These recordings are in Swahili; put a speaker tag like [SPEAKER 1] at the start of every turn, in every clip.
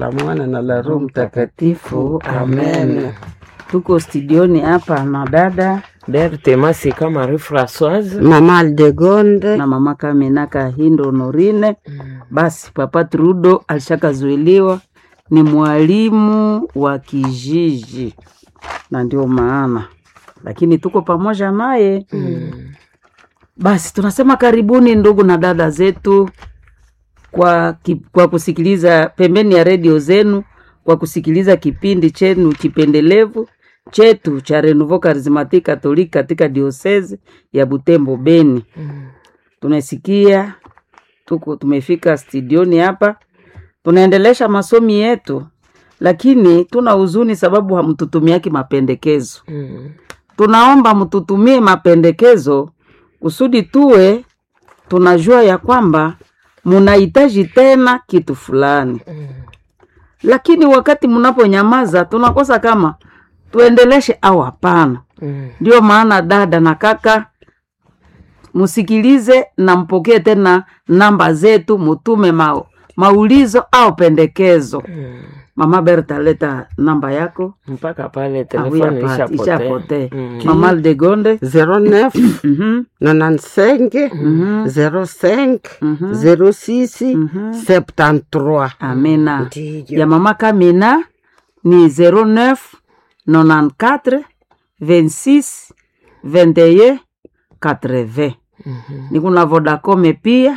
[SPEAKER 1] la Mwana na la Roho Mtakatifu. Amen.
[SPEAKER 2] Tuko studioni hapa na dada
[SPEAKER 3] Berthe Masika Marie Françoise.
[SPEAKER 1] Mama Aldegonde
[SPEAKER 2] na mama Kamina Kahindo Honorine. Basi papa Trudo alishakazuiliwa ni mwalimu wa kijiji, na ndio maana lakini tuko pamoja naye basi tunasema karibuni ndugu na dada zetu kwa, ki, kwa kusikiliza pembeni ya redio zenu kwa kusikiliza kipindi chenu kipendelevu chetu cha Renouveau Charismatique Catholique katika diosese ya Butembo Beni. Tunasikia tuko tumefika studioni hapa, tunaendelesha masomi yetu, lakini tuna huzuni sababu hamtutumiaki mapendekezo. Tunaomba mtutumie mapendekezo kusudi tuwe tunajua ya kwamba munahitaji tena kitu fulani lakini wakati mnaponyamaza tunakosa kama tuendeleshe au hapana. Ndio maana dada na kaka, msikilize na mpokee tena namba zetu, mutume ma, maulizo au pendekezo. Mama Berta, leta namba yako.
[SPEAKER 3] mpaka pale
[SPEAKER 2] Ah, oui,
[SPEAKER 3] telefoni
[SPEAKER 2] hapa,
[SPEAKER 3] ishapotea.
[SPEAKER 2] ishapotea.
[SPEAKER 3] Mm.
[SPEAKER 2] Mama Aldegonde
[SPEAKER 1] 09
[SPEAKER 2] Mhm,
[SPEAKER 1] 95
[SPEAKER 2] mhm,
[SPEAKER 1] 05
[SPEAKER 2] mhm.
[SPEAKER 1] 06 73.
[SPEAKER 2] Amina.
[SPEAKER 1] Ndiyo.
[SPEAKER 2] ya mama Kamina ni 09 94 26 21 80. Ni kuna Vodacom pia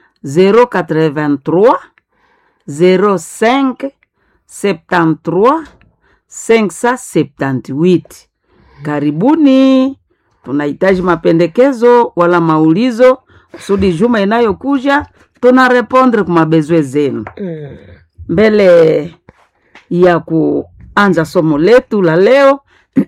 [SPEAKER 2] 083 05 73 578. Karibuni, tunahitaji mapendekezo wala maulizo kusudi juma inayokuja tuna repondre kwa mabezwe zenu mbele ya kuanza somo letu la leo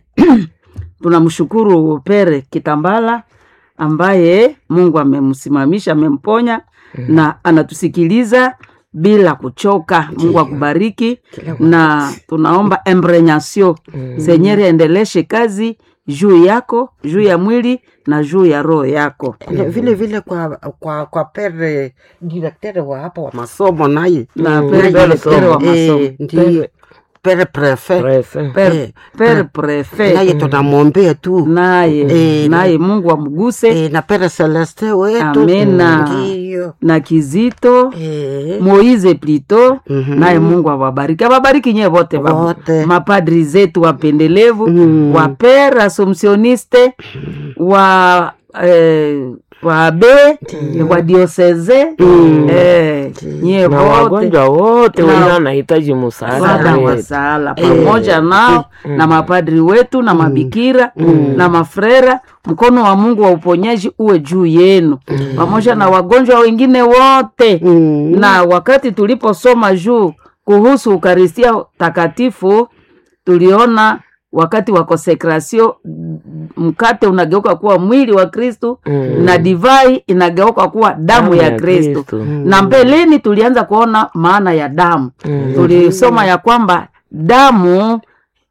[SPEAKER 2] tunamshukuru Pere Kitambala ambaye Mungu amemsimamisha amemponya na anatusikiliza bila kuchoka. Mungu akubariki, na tunaomba embrenyasio Senyeri aendeleshe kazi juu yako, juu ya mwili na juu ya roho yako.
[SPEAKER 1] Na vile vile kwa kwa kwa pere direktere wa hapa wa masomo naye
[SPEAKER 2] Na
[SPEAKER 3] Mm.
[SPEAKER 2] Pere
[SPEAKER 3] Pere
[SPEAKER 2] Direktere wa
[SPEAKER 3] somo.
[SPEAKER 2] masomo.
[SPEAKER 1] Eh, ndiyo pere prefe
[SPEAKER 3] Prefe.
[SPEAKER 2] Pere,
[SPEAKER 1] Eh,
[SPEAKER 2] Pere Prefe
[SPEAKER 1] naye tunamwombea tu
[SPEAKER 2] naye
[SPEAKER 1] Eh,
[SPEAKER 2] naye Mungu amguse
[SPEAKER 1] Eh, na pere Celeste wetu
[SPEAKER 2] Amena.
[SPEAKER 1] ndiyo
[SPEAKER 2] na Kizito
[SPEAKER 1] Eh,
[SPEAKER 2] Moize Plito
[SPEAKER 1] Mhm.
[SPEAKER 2] naye Mungu awabariki, awabariki nyewe wote baba.
[SPEAKER 1] Wote.
[SPEAKER 2] mapadri zetu wapendelevu
[SPEAKER 1] Mm.
[SPEAKER 2] wa pere asomsioniste wa eh, wa abe wa dioseze eh, nyie
[SPEAKER 3] na
[SPEAKER 2] wote
[SPEAKER 3] wagonjwa wote
[SPEAKER 2] Na-
[SPEAKER 3] wenye wanahitaji msaada
[SPEAKER 2] Sada wa
[SPEAKER 3] wetu.
[SPEAKER 2] sala pamoja nao na mapadri wetu na mabikira na mafrera. Mkono wa Mungu wa uponyaji uwe juu yenu pamoja na wagonjwa wengine wote.
[SPEAKER 1] Mm.
[SPEAKER 2] Na wakati tuliposoma juu kuhusu Ukaristia takatifu, tuliona wakati wa konsekrasio mkate unageuka kuwa mwili wa Kristu
[SPEAKER 3] Mm.
[SPEAKER 2] na divai inageuka kuwa damu ya Kristu
[SPEAKER 3] Kristo.
[SPEAKER 2] na mbeleni tulianza kuona maana ya damu
[SPEAKER 3] Mm.
[SPEAKER 2] tulisoma ya kwamba damu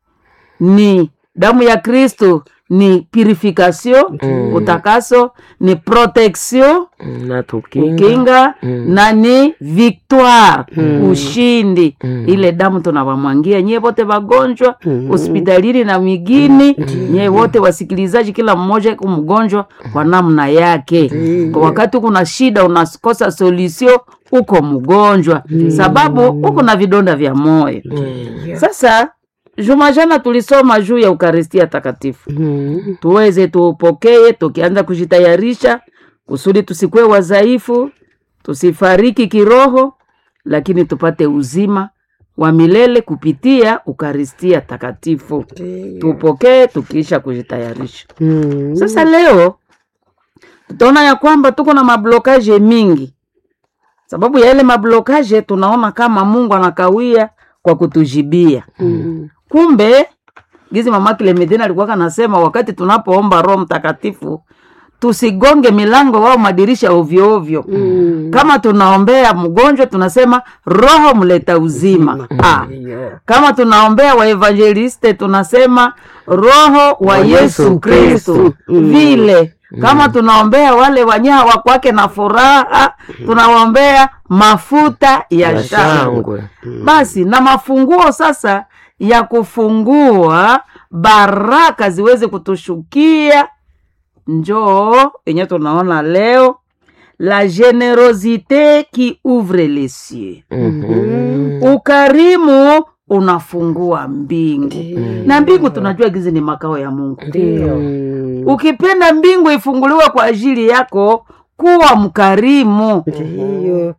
[SPEAKER 2] ni damu ya kristo ni purification
[SPEAKER 3] Mm.
[SPEAKER 2] utakaso ni protection
[SPEAKER 3] Mm, na tukinga
[SPEAKER 2] kinga
[SPEAKER 3] Mm.
[SPEAKER 2] na ni victoire ushindi
[SPEAKER 3] Mm.
[SPEAKER 2] ile damu tunawamwangia nyie wote wagonjwa
[SPEAKER 1] Mm.
[SPEAKER 2] hospitalini na migini nyie wote wasikilizaji kila mmoja iko mgonjwa kwa namna yake kwa wakati kuna shida unakosa solution uko mgonjwa sababu uko na vidonda vya moyo sasa juma jana tulisoma juu ya ukaristia takatifu
[SPEAKER 1] Mm.
[SPEAKER 2] tuweze tuupokee tukianza kujitayarisha kusudi tusikuwe wadhaifu tusifariki kiroho lakini tupate uzima wa milele kupitia ukaristia takatifu tupokee tukiisha kujitayarisha
[SPEAKER 1] Mm.
[SPEAKER 2] sasa leo tutaona ya kwamba tuko na mablokaje mingi sababu ya ile mablokaje tunaona kama mungu anakawia kwa kutujibia
[SPEAKER 1] Mm.
[SPEAKER 2] kumbe gizi mama Clementine alikuwa kanasema wakati tunapoomba roho mtakatifu tusigonge milango au madirisha ovyo ovyo
[SPEAKER 1] Mm.
[SPEAKER 2] kama tunaombea mgonjwa tunasema roho mleta uzima ah.
[SPEAKER 1] Ndiyo.
[SPEAKER 2] kama tunaombea waevangeliste tunasema roho wa yesu kristu vile kama tunaombea wale wenye hawakwake na furaha tunawaombea mafuta ya
[SPEAKER 3] Ya
[SPEAKER 2] shangwe
[SPEAKER 3] shangwe.
[SPEAKER 2] basi na mafunguo sasa ya kufungua baraka ziweze kutushukia njoo yenye tunaona leo la generosite qui ouvre les cieux
[SPEAKER 3] Mhm.
[SPEAKER 2] ukarimu unafungua mbingu na mbingu tunajua gizi ni makao ya mungu
[SPEAKER 3] Ndio.
[SPEAKER 2] ukipenda mbingu ifunguliwe kwa ajili yako kuwa mkarimu
[SPEAKER 1] Ndiyo.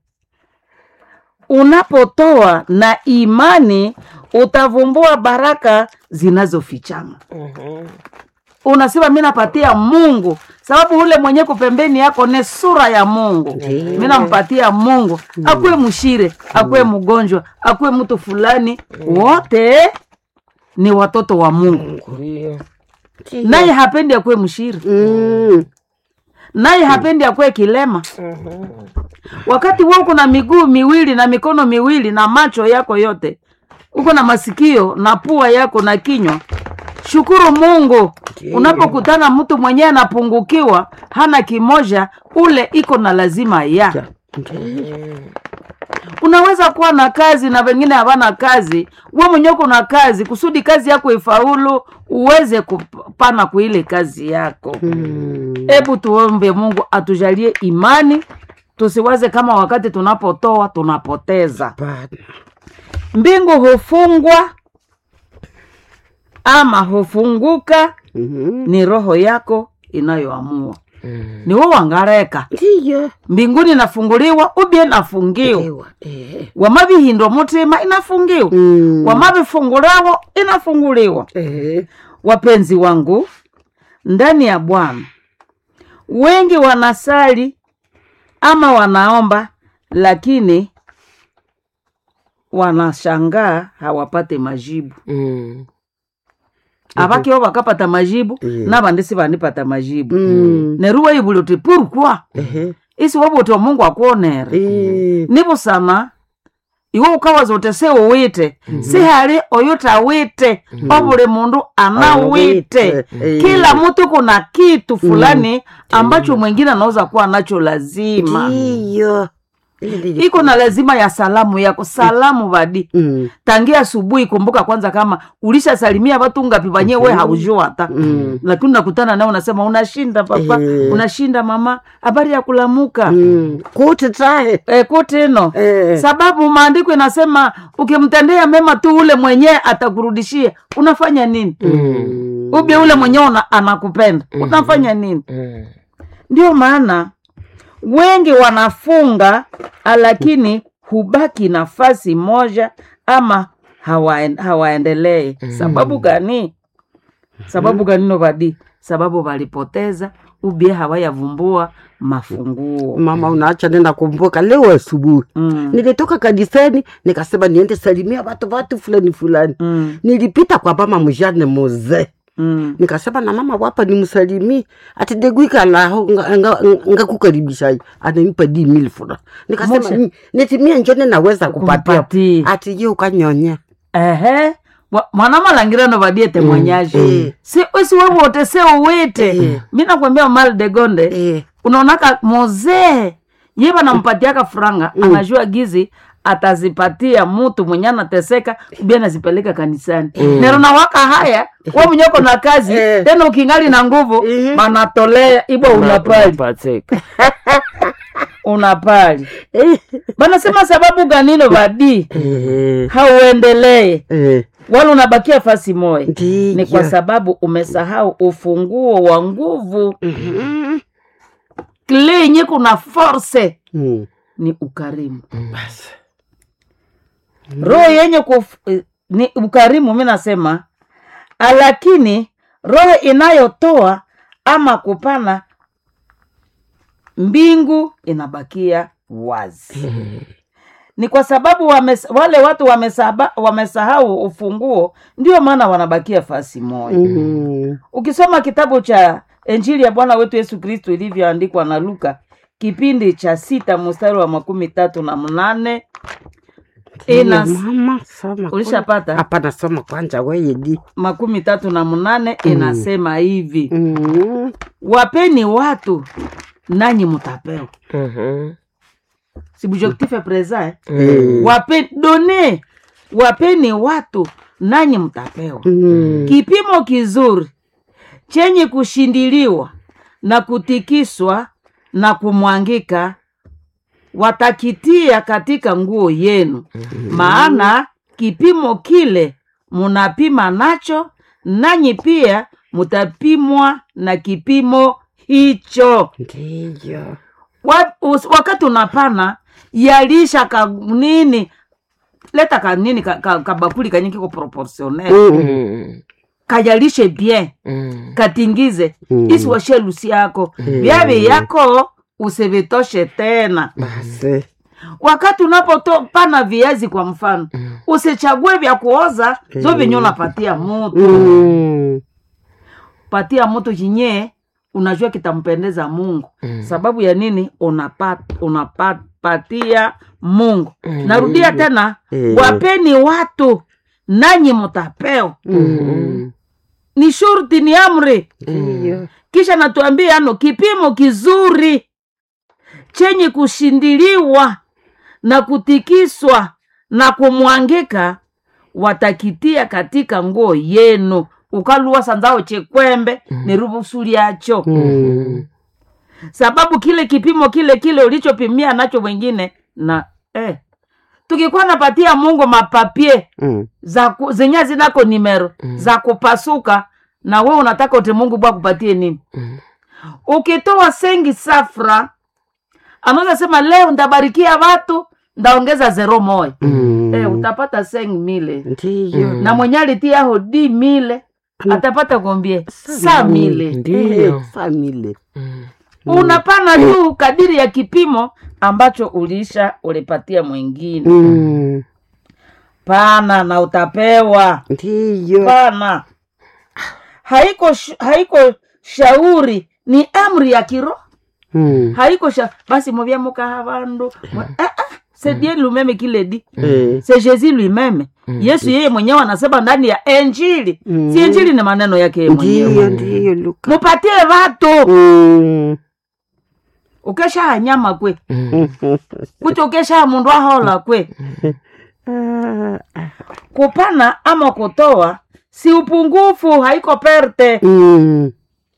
[SPEAKER 2] unapotoa na imani utavumbua baraka zinazofichama
[SPEAKER 3] Mhm.
[SPEAKER 2] unasema mi napatia mungu sababu ule mwenye kupembeni yako ni sura ya mungu mi nampatia mungu akuwe mshire akuwe mgonjwa akuwe mtu fulani wote ni watoto wa mungu
[SPEAKER 3] Ndio.
[SPEAKER 2] naye hapendi akuwe mshire
[SPEAKER 1] Mm.
[SPEAKER 2] naye hapendi akuwe kilema wakati wewe uko na miguu miwili na mikono miwili na macho yako yote uko na masikio na pua yako na kinywa shukuru mungu unapokutana mtu mwenyewe anapungukiwa hana kimoja ule iko na lazima ya unaweza kuwa na kazi na wengine hawana kazi we mwenyewe uko na kazi kusudi kazi yako ifaulu uweze kupana kuile kazi yako
[SPEAKER 1] Mm.
[SPEAKER 2] hebu tuombe mungu atujalie imani tusiwaze kama wakati tunapotoa tunapoteza
[SPEAKER 1] Bana.
[SPEAKER 2] mbingu hufungwa ama hufunguka
[SPEAKER 1] Mhm.
[SPEAKER 2] ni roho yako inayoamua
[SPEAKER 3] Mm.
[SPEAKER 2] ni wo wangareka
[SPEAKER 1] Ndiyo.
[SPEAKER 2] mbinguni inafunguliwa ubie inafungiwa
[SPEAKER 1] Ewa. Eh.
[SPEAKER 2] wamavihindwa mutima inafungiwa
[SPEAKER 1] Mm.
[SPEAKER 2] wamavifungulawo inafunguliwa
[SPEAKER 1] Eh.
[SPEAKER 2] wapenzi wangu ndani ya bwana wengi wanasali ama wanaomba lakini wanashangaa hawapate majibu
[SPEAKER 3] Mm.
[SPEAKER 2] avakio vakapata majibu
[SPEAKER 1] Mhm.
[SPEAKER 2] na vandisi vanipata majibu
[SPEAKER 1] Mm.
[SPEAKER 2] neruwa ivuliuti purukwa
[SPEAKER 1] Ehe.
[SPEAKER 2] isi wavuti wa mungu akuonere
[SPEAKER 1] Eh.
[SPEAKER 2] nivusama iwe ukawaza uti si uwite si hali oyu tawite ovuli mundu anawite
[SPEAKER 1] Eh.
[SPEAKER 2] kila mtu kuna kitu fulani ambacho mwingine anaweza kuwa nacho lazima
[SPEAKER 1] Ndiyo. Ile ndiyo.
[SPEAKER 2] iko na lazima ya salamu yako salamu vadi
[SPEAKER 1] Mm.
[SPEAKER 2] tangia asubuhi kumbuka kwanza kama ulishasalimia watu ngapi vanye we haujua hata
[SPEAKER 1] Mm.
[SPEAKER 2] lakini unakutana nao unasema unashinda papa
[SPEAKER 1] Eh.
[SPEAKER 2] unashinda mama habari ya kulamuka
[SPEAKER 1] Mm. Kuti tahe.
[SPEAKER 2] e, kutino
[SPEAKER 1] Eh.
[SPEAKER 2] sababu maandiko inasema ukimtendea mema tu ule mwenyewe atakurudishia unafanya nini
[SPEAKER 1] Mm.
[SPEAKER 2] ubye ule mwenyewe una- anakupenda unafanya nini
[SPEAKER 3] Mm.
[SPEAKER 2] ndio maana wengi wanafunga lakini hubaki nafasi moja ama hawaen, hawaendelee sababu gani sababu gani novadi sababu walipoteza ubie hawayavumbua mafunguo
[SPEAKER 1] mama unaacha nenda kumbuka leo asubuhi
[SPEAKER 2] mm.
[SPEAKER 1] nilitoka kanisani nikasema niende salimia watu watu fulani fulani
[SPEAKER 2] Mm.
[SPEAKER 1] nilipita kwa mama mjane muzee
[SPEAKER 2] Mm.
[SPEAKER 1] nikasema na mama wapa nimsalimie ati degwikalaho ngakukaribisha ananipa di mil fura nikasema
[SPEAKER 2] Moshe.
[SPEAKER 1] "Mm, nitimie njone naweza kupatia
[SPEAKER 2] Kumpatia.
[SPEAKER 1] ati ye ukanyonya
[SPEAKER 2] ehe Wa- mwanamalangira novadie temwanyaji
[SPEAKER 1] eh.
[SPEAKER 2] si usi wewote se uwite
[SPEAKER 1] Eh.
[SPEAKER 2] mi nakwambia mal de gonde
[SPEAKER 1] Eh,
[SPEAKER 2] unaonaka mozee ye vanampatiaka franga
[SPEAKER 1] Mm.
[SPEAKER 2] anajua gizi atazipatia mutu mwenye anateseka ubi anazipeleka kanisani
[SPEAKER 3] Mm.
[SPEAKER 2] nero nawaka haya we mwenyeko na kazi
[SPEAKER 1] Eh.
[SPEAKER 2] tena ukingali na nguvu
[SPEAKER 1] Mhm.
[SPEAKER 2] manatolea ibwa unapali
[SPEAKER 3] Unapateka.
[SPEAKER 2] unapali
[SPEAKER 1] eh,
[SPEAKER 2] banasema sababu ganino vadi
[SPEAKER 1] eh,
[SPEAKER 2] hauendelee
[SPEAKER 1] eh,
[SPEAKER 2] wala unabakia fasi moya
[SPEAKER 1] ndiyo.
[SPEAKER 2] ni kwa sababu umesahau ufunguo wa nguvu
[SPEAKER 1] Mhm.
[SPEAKER 2] kile yenye kuna force
[SPEAKER 1] Mm.
[SPEAKER 2] ni ukarimu
[SPEAKER 1] Basi.
[SPEAKER 2] roho yenye kuf, eh, ni ukarimu mi nasema lakini roho inayotoa ama kupana mbingu inabakia wazi ni kwa sababu wames, wale watu wamesaba, wamesahau ufunguo ndio maana wanabakia fasi moja
[SPEAKER 1] Mhm.
[SPEAKER 2] ukisoma kitabu cha injili ya bwana wetu yesu kristu ilivyoandikwa na luka kipindi cha sita mstari wa makumi tatu na mnane Ina-
[SPEAKER 1] mama soma
[SPEAKER 2] Ulishapata?
[SPEAKER 1] kwanza. hapana soma kwanja weyedi
[SPEAKER 2] makumi tatu na munane inasema hivi
[SPEAKER 1] mm.
[SPEAKER 2] wapeni watu nanyi mutapewa
[SPEAKER 3] Mhm.
[SPEAKER 2] sibujektife presa eh?
[SPEAKER 1] Eh.
[SPEAKER 2] Wape, done wapeni watu nanyi mtapewa
[SPEAKER 1] Mm.
[SPEAKER 2] kipimo kizuri chenye kushindiliwa na kutikiswa na kumwangika watakitia katika nguo yenu maana kipimo kile munapima nacho nanyi pia mutapimwa na kipimo hicho
[SPEAKER 1] ndiyo
[SPEAKER 2] Wa- us- wakati unapana yalisha ka nini leta ka nini ka, ka, kabakuli kanye kiko proportionnel
[SPEAKER 1] Mm.
[SPEAKER 3] Mm.
[SPEAKER 2] kayalishe bien
[SPEAKER 3] Mm.
[SPEAKER 2] katingize
[SPEAKER 1] Mm.
[SPEAKER 2] isiwashe lusi yako vyave yako usivitoshe tena
[SPEAKER 1] basi
[SPEAKER 2] wakati unapopana viazi kwa mfano usichague vya kuoza zo venye unapatia mutu
[SPEAKER 1] Mm.
[SPEAKER 2] patia mutu chinye unajua kitampendeza mungu
[SPEAKER 3] Mm.
[SPEAKER 2] sababu ya nini unapat, unapatia mungu
[SPEAKER 3] Mm.
[SPEAKER 2] narudia tena
[SPEAKER 1] Eh.
[SPEAKER 2] wapeni watu nanyi mutapewa
[SPEAKER 1] Mm.
[SPEAKER 2] ni shurti ni amri
[SPEAKER 1] ndiyo
[SPEAKER 2] kisha natuambia ano kipimo kizuri chenye kushindiliwa na kutikiswa na kumwangika watakitia katika nguo yenu ukaluwa sanzao chekwembe ni rubusu lyacho
[SPEAKER 1] Mm.
[SPEAKER 2] sababu kile kipimo kile kile ulichopimia nacho wengine na eh, tukikuwa napatia mungu mapapie
[SPEAKER 1] Mm.
[SPEAKER 2] za ku- zenye zinako nimero za kupasuka na we unataka uti mungu bwa kupatie nini
[SPEAKER 3] Mm.
[SPEAKER 2] ukitoa sengi safra anaweza sema leo ndabarikia watu ndaongeza zero moya
[SPEAKER 1] Mm.
[SPEAKER 2] eh, utapata seng mile
[SPEAKER 1] ndiyo
[SPEAKER 2] na mwenye alitia hodi mile atapata kombie sa mile
[SPEAKER 3] Ndiyo.
[SPEAKER 1] famile
[SPEAKER 3] Mm.
[SPEAKER 2] unapana tu kadiri ya kipimo ambacho ulisha ulipatia mwingine
[SPEAKER 1] Mm.
[SPEAKER 2] pana na utapewa
[SPEAKER 1] ndiyo
[SPEAKER 2] pana haiko sh- haiko shauri ni amri ya kiroho
[SPEAKER 1] Mm.
[SPEAKER 2] haiko sha basi movya mukaha vandu Mwa- ah, ah, c'est Dieu lui-même qui le dit
[SPEAKER 1] Eh.
[SPEAKER 2] c'est Jésus lui-même Yesu yeye mwenyewe anasema ndani ya Injili
[SPEAKER 1] Mm.
[SPEAKER 2] si Injili ni maneno yake yeye mwenyewe
[SPEAKER 1] ndiyo ndiyo luka
[SPEAKER 2] mupatie watu
[SPEAKER 1] Mm.
[SPEAKER 2] ukesha nyama kwe
[SPEAKER 3] Mm.
[SPEAKER 2] kuti ukesha mundu ahola kwe
[SPEAKER 1] Ah,
[SPEAKER 2] kupana ama kutoa si upungufu haiko perte
[SPEAKER 1] mm.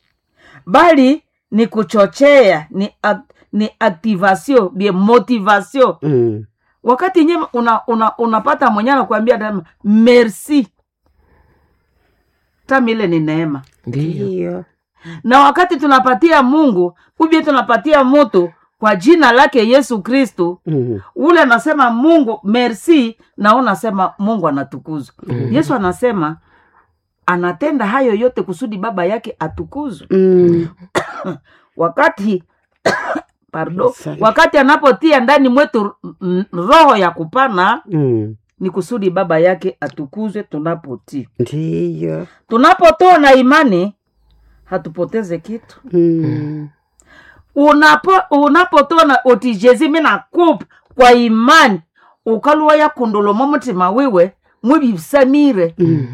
[SPEAKER 2] bali ni kuchochea ni, ac- ni activation bien motivation
[SPEAKER 1] Mm.
[SPEAKER 2] wakati nye una, una, unapata mwenye anakuambia tama merci tamile ni neema
[SPEAKER 3] Ndiyo.
[SPEAKER 1] ndiyo
[SPEAKER 2] na wakati tunapatia mungu ubie tunapatia mutu kwa jina lake yesu kristu
[SPEAKER 1] Mm.
[SPEAKER 2] ule anasema mungu merci na unasema mungu anatukuzwa yesu anasema anatenda hayo yote kusudi baba yake atukuzwe
[SPEAKER 1] Mm.
[SPEAKER 2] wakati pardon
[SPEAKER 1] Asante.
[SPEAKER 2] wakati anapotia ndani mwetu mm, roho ya kupana
[SPEAKER 1] Mm.
[SPEAKER 2] ni kusudi baba yake atukuzwe tunapotii
[SPEAKER 1] ndiyo
[SPEAKER 2] tunapotoa na imani hatupoteze kitu
[SPEAKER 1] Mm.
[SPEAKER 2] unapo unapotoa na otijezi mina kupa kwa imani ukaluwa yakundolomo mutima wiwe mwibisamire
[SPEAKER 1] Mm.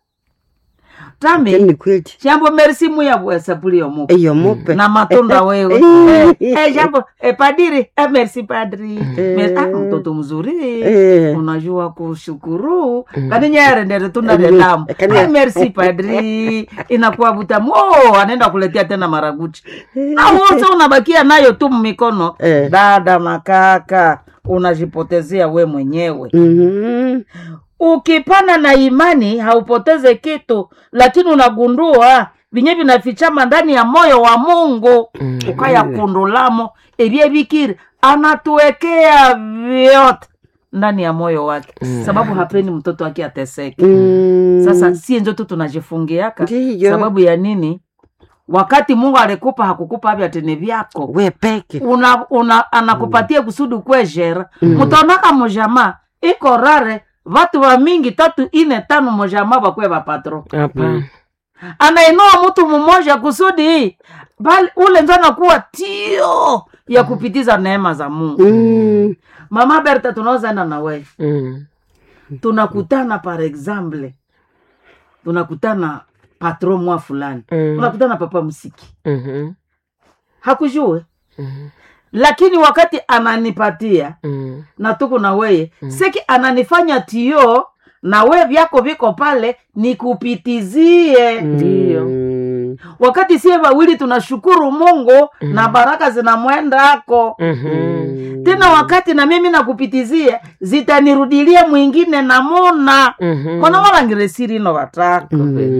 [SPEAKER 2] tami
[SPEAKER 1] ni kweli
[SPEAKER 2] shambo merisi muyabwesapulio mupa
[SPEAKER 1] eyo mupe
[SPEAKER 2] na matunda wewe
[SPEAKER 1] Eh.
[SPEAKER 2] eh, eh, jambo eh, padiri eh, merci padri
[SPEAKER 1] Eh.
[SPEAKER 2] Mer- ah, mtoto mzuri
[SPEAKER 1] Eh.
[SPEAKER 2] unajua kushukuru kani nyarendere tunda
[SPEAKER 1] Eh,
[SPEAKER 2] lelamu
[SPEAKER 1] kani-
[SPEAKER 2] eh, merci padri inakuwa butamu oh, anaenda kuletea tena maraguchi na wote unabakia nayo tu mikono
[SPEAKER 1] Eh.
[SPEAKER 2] dada makaka unajipotezea we mwenyewe
[SPEAKER 1] Mhm.
[SPEAKER 2] ukipana na imani haupoteze kitu lakini unagundua vinye vinafichama ndani ya moyo wa mungu
[SPEAKER 3] Mm.
[SPEAKER 2] ukayakundulamo ebye bikiri anatuwekea vyote ndani ya moyo wake sababu hapendi mtoto wake ateseke
[SPEAKER 1] Mm.
[SPEAKER 2] sasa sie njo tu tunajifungiaka
[SPEAKER 1] Ndiyo.
[SPEAKER 2] sababu ya nini wakati mungu alikupa hakukupa avya tene vyako
[SPEAKER 1] we peke
[SPEAKER 2] una, una anakupatia kusudi kwejera mutaonaka mujama iko rare vatu va mingi tatu ine tano mujama vakwe vapatro
[SPEAKER 3] Hapana.
[SPEAKER 2] anainua mtu mmoja kusudi bali ule njo anakuwa tio ya kupitiza neema za mungu
[SPEAKER 1] Mm.
[SPEAKER 2] mama berta tunaweza enda na wewe
[SPEAKER 3] Mm.
[SPEAKER 2] tunakutana par exemple tunakutana patron mwa fulani
[SPEAKER 3] Mm.
[SPEAKER 2] tunakutana papa msiki
[SPEAKER 3] Mhm.
[SPEAKER 2] hakujue
[SPEAKER 3] Mhm.
[SPEAKER 2] lakini wakati ananipatia
[SPEAKER 3] Mm.
[SPEAKER 2] na tuko na weye seki ananifanya tio na we vyako viko pale nikupitizie
[SPEAKER 3] Ndiyo.
[SPEAKER 1] Mm.
[SPEAKER 2] wakati sie wawili tunashukuru mungu na baraka zinamwendako
[SPEAKER 3] Mhm.
[SPEAKER 2] tena wakati na mimi nakupitizia zitanirudilia mwingine namuna
[SPEAKER 3] Mhm.
[SPEAKER 2] kona walangiresirino wataka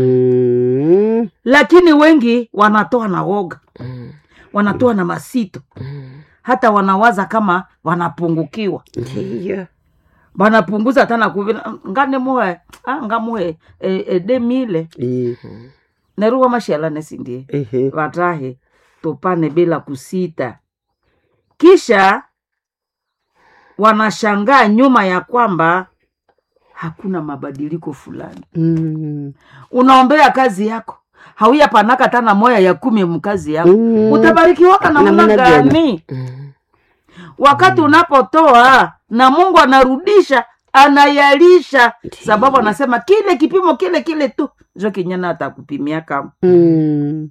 [SPEAKER 1] Mm.
[SPEAKER 2] lakini wengi wanatoa na woga
[SPEAKER 3] Mm.
[SPEAKER 2] wanatoa na masito
[SPEAKER 3] Mm.
[SPEAKER 2] hata wanawaza kama wanapungukiwa
[SPEAKER 1] Ndiyo.
[SPEAKER 2] wanapunguza tana kuvila ngane muhe ah, ngamuhe e, e, demile
[SPEAKER 1] Eh,
[SPEAKER 2] neruwa mashala nesindie
[SPEAKER 1] ehe.
[SPEAKER 2] watahe tupane bila kusita kisha wanashangaa nyuma ya kwamba hakuna mabadiliko fulani
[SPEAKER 1] Mm.
[SPEAKER 2] unaombea kazi yako hauya panaka tana moya ya kumi mkazi yako
[SPEAKER 1] Mm.
[SPEAKER 2] utabarikiwaka namna
[SPEAKER 1] Namna gani?
[SPEAKER 2] gani
[SPEAKER 3] Mm.
[SPEAKER 2] wakati unapotoa na mungu anarudisha anayalisha sababu anasema kile kipimo kile kile tu jo kinyana atakupimia kama
[SPEAKER 1] Mm.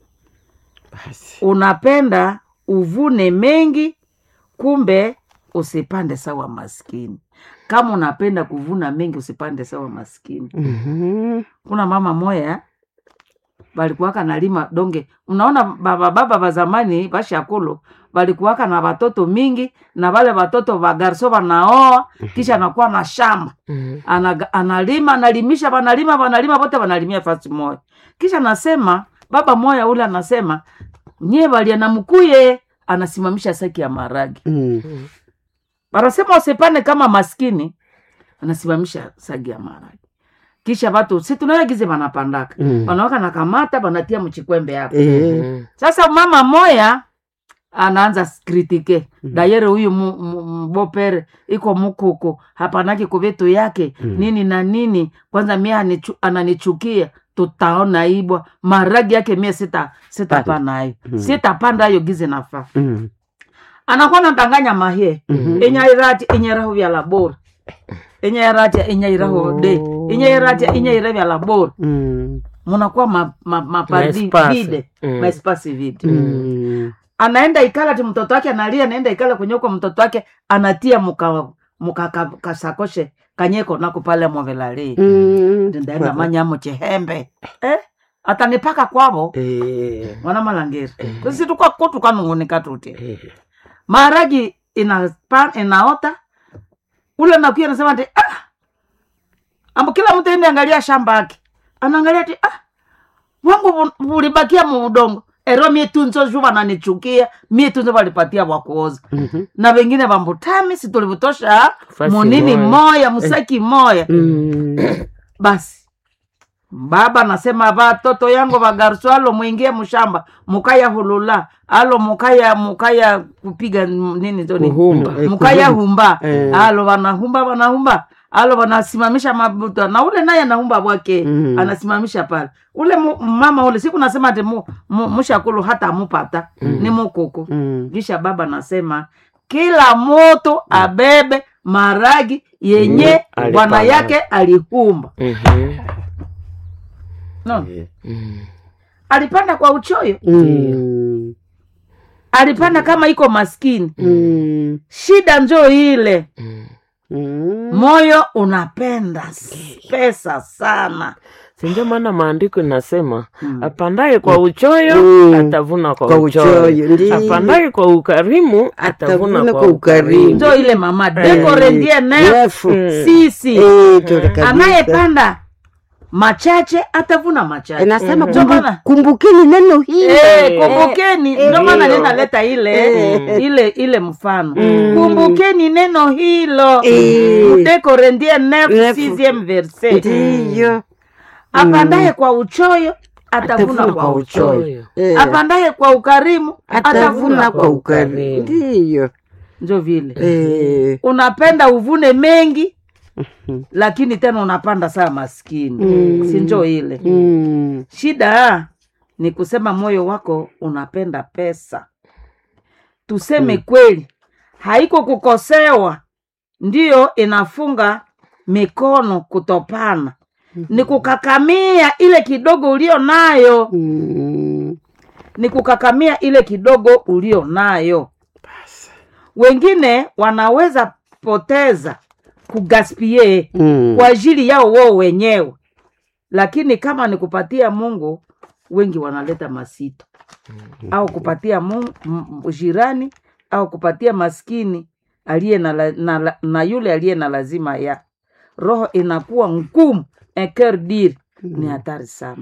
[SPEAKER 1] Basi.
[SPEAKER 2] unapenda uvune mengi kumbe usipande sawa maskini kama unapenda kuvuna mengi usipande sawa maskini
[SPEAKER 1] Mhm.
[SPEAKER 2] kuna mama moya balikuwaka nalima donge unaona baba baba ba zamani bashakulu balikuwaka na watoto mingi na wale watoto wagarso wanaoa kisha anakuwa na shamba
[SPEAKER 3] Mm.
[SPEAKER 2] Anaga- analima analimisha wanalima wanalima wote wanalimia fasi moya kisha anasema baba moya ule anasema nyie walia na mkuye anasimamisha saki ya maragi
[SPEAKER 1] Mm.
[SPEAKER 2] wanasema usipane kama maskini anasimamisha sagi ya maragi kisha watu si tunayagize wanapandaka
[SPEAKER 1] Mm.
[SPEAKER 2] wanawaka na kamata wanatia mchikwembe hapo
[SPEAKER 1] Eh.
[SPEAKER 3] Mm.
[SPEAKER 2] sasa mama moya anaanza kritike dayere huyu mu- mu- mbopere iko mukuku hapanaki kuvitu yake
[SPEAKER 1] Mm.
[SPEAKER 2] nini na nini kwanza mie anichu, ananichukia tutaona ibwa maragi yake mie sita sitapanayo
[SPEAKER 1] Mm.
[SPEAKER 2] sitapanda ayo gize nafaa
[SPEAKER 1] Mm.
[SPEAKER 2] anakuwa natanganya mahie
[SPEAKER 1] Mhm.
[SPEAKER 2] inyairati inyeraho vya labora inyairati inyairaho de
[SPEAKER 3] Oh.
[SPEAKER 2] inyairati inyaira vya labora
[SPEAKER 1] Mm.
[SPEAKER 2] munakuwa ma, ma, mapadi
[SPEAKER 3] Maespasi.
[SPEAKER 2] vide
[SPEAKER 3] Mm.
[SPEAKER 2] maespasi vide
[SPEAKER 1] Mm.
[SPEAKER 2] anaenda ikala ti mtoto wake analia anaenda ikala kwenye uko mtoto wake anatia muka muka ka- kasakoshe kanyeko nako pale mwavelali
[SPEAKER 1] Mm.
[SPEAKER 2] ndaenda manyamo chihembe eh? atanipaka kwavo
[SPEAKER 1] Eh.
[SPEAKER 2] mwana malangeri kusi tukwa kutu kanungunika tuti
[SPEAKER 1] Eh.
[SPEAKER 2] maharagi inapa inaota ule nakuya nasema ti ah! ambo kila mtu ende angalia shamba ake anaangalia ti ah! wangu vu- vulibakia mu udongo ero mie tunzo ju vananichukia mie tunzo valipatia wakuoza
[SPEAKER 1] Mhm.
[SPEAKER 2] na wengine vambutami situlivutosha
[SPEAKER 3] Fasi
[SPEAKER 2] munini
[SPEAKER 3] moya.
[SPEAKER 2] moya musaki moya
[SPEAKER 1] Mm.
[SPEAKER 2] basi baba nasema vatoto yangu vagarusu alo mwingie mshamba mukaya hulula alo mukaya mukaya kupiga m- nini zoni
[SPEAKER 3] Kuhumba.
[SPEAKER 1] Eh,
[SPEAKER 2] mukaya
[SPEAKER 1] kuhumba.
[SPEAKER 2] humba
[SPEAKER 1] Eh.
[SPEAKER 2] alo vanahumba vanahumba alo vanasimamisha mabuta na ule naye anahumba bwake
[SPEAKER 1] Mhm.
[SPEAKER 2] anasimamisha pale ule mu, mama ule siku nasema ati mu, mu, mushakulu hata amupata ni mukuku
[SPEAKER 1] Mm.
[SPEAKER 2] kisha baba nasema kila moto abebe maragi yenye
[SPEAKER 3] Mm,
[SPEAKER 2] bwana
[SPEAKER 3] alipanda.
[SPEAKER 2] yake alihumba
[SPEAKER 3] Mhm.
[SPEAKER 2] no.
[SPEAKER 1] Eh.
[SPEAKER 3] Mm.
[SPEAKER 2] alipanda kwa uchoyo
[SPEAKER 1] Mm.
[SPEAKER 2] alipanda kama iko maskini
[SPEAKER 1] Mm.
[SPEAKER 2] shida njo ile
[SPEAKER 3] Mm.
[SPEAKER 1] Mm.
[SPEAKER 2] moyo unapenda s- pesa sana
[SPEAKER 3] sindio maana maandiko inasema
[SPEAKER 2] Mm.
[SPEAKER 3] apandaye kwa uchoyo
[SPEAKER 1] Mm.
[SPEAKER 3] atavuna kwa,
[SPEAKER 1] Kwa
[SPEAKER 3] uchoyo,
[SPEAKER 1] uchoyo, ndiyo.
[SPEAKER 3] apandaye kwa ukarimu atavuna
[SPEAKER 1] Atavuna
[SPEAKER 3] kwa
[SPEAKER 1] kwa ukarimu.
[SPEAKER 3] ukarimu
[SPEAKER 2] njo ile mama dekorendie ne
[SPEAKER 1] Refu.
[SPEAKER 2] sisi
[SPEAKER 1] Eh, tole kabisa.
[SPEAKER 2] anayepanda machache atavuna machache
[SPEAKER 1] Inasema
[SPEAKER 2] Ndio
[SPEAKER 1] kumbu-
[SPEAKER 2] maana-
[SPEAKER 1] kumbukeni neno hili
[SPEAKER 2] Eh, kumbukeni ndio maana
[SPEAKER 3] Ndiyo.
[SPEAKER 2] ninaleta ile
[SPEAKER 1] Eh.
[SPEAKER 2] ile ile mfano
[SPEAKER 1] Mm.
[SPEAKER 2] kumbukeni neno hilo
[SPEAKER 1] Eh.
[SPEAKER 2] mudekorendie nef
[SPEAKER 1] Nefu.
[SPEAKER 2] sixieme verset
[SPEAKER 1] ndiyo
[SPEAKER 2] apandaye kwa uchoyo atavuna
[SPEAKER 1] Atavuna
[SPEAKER 2] kwa
[SPEAKER 1] kwa
[SPEAKER 2] uchoyo
[SPEAKER 3] Uchoyo.
[SPEAKER 1] Eh,
[SPEAKER 2] apandaye kwa ukarimu
[SPEAKER 1] atavuna kwa ukarimu
[SPEAKER 3] ukarimu.
[SPEAKER 1] ndiyo
[SPEAKER 2] njo vile
[SPEAKER 1] Eh,
[SPEAKER 2] unapenda uvune mengi lakini tena unapanda saa maskini
[SPEAKER 1] Mm.
[SPEAKER 2] si njo ile
[SPEAKER 1] mm,
[SPEAKER 2] shida ni kusema moyo wako unapenda pesa tuseme kweli haiko kukosewa ndiyo inafunga mikono kutopana ni kukakamia ile kidogo ulio nayo
[SPEAKER 1] Mm.
[SPEAKER 2] ni kukakamia ile kidogo ulio nayo wengine wanaweza poteza kugaspie
[SPEAKER 1] Mm.
[SPEAKER 2] kwa ajili yao wao wenyewe lakini kama ni kupatia mungu wengi wanaleta masito au kupatia mungu, m- jirani au kupatia maskini aliye na, la- na, la- na yule aliye na lazima ya roho inakuwa ngumu eker dir ni hatari sana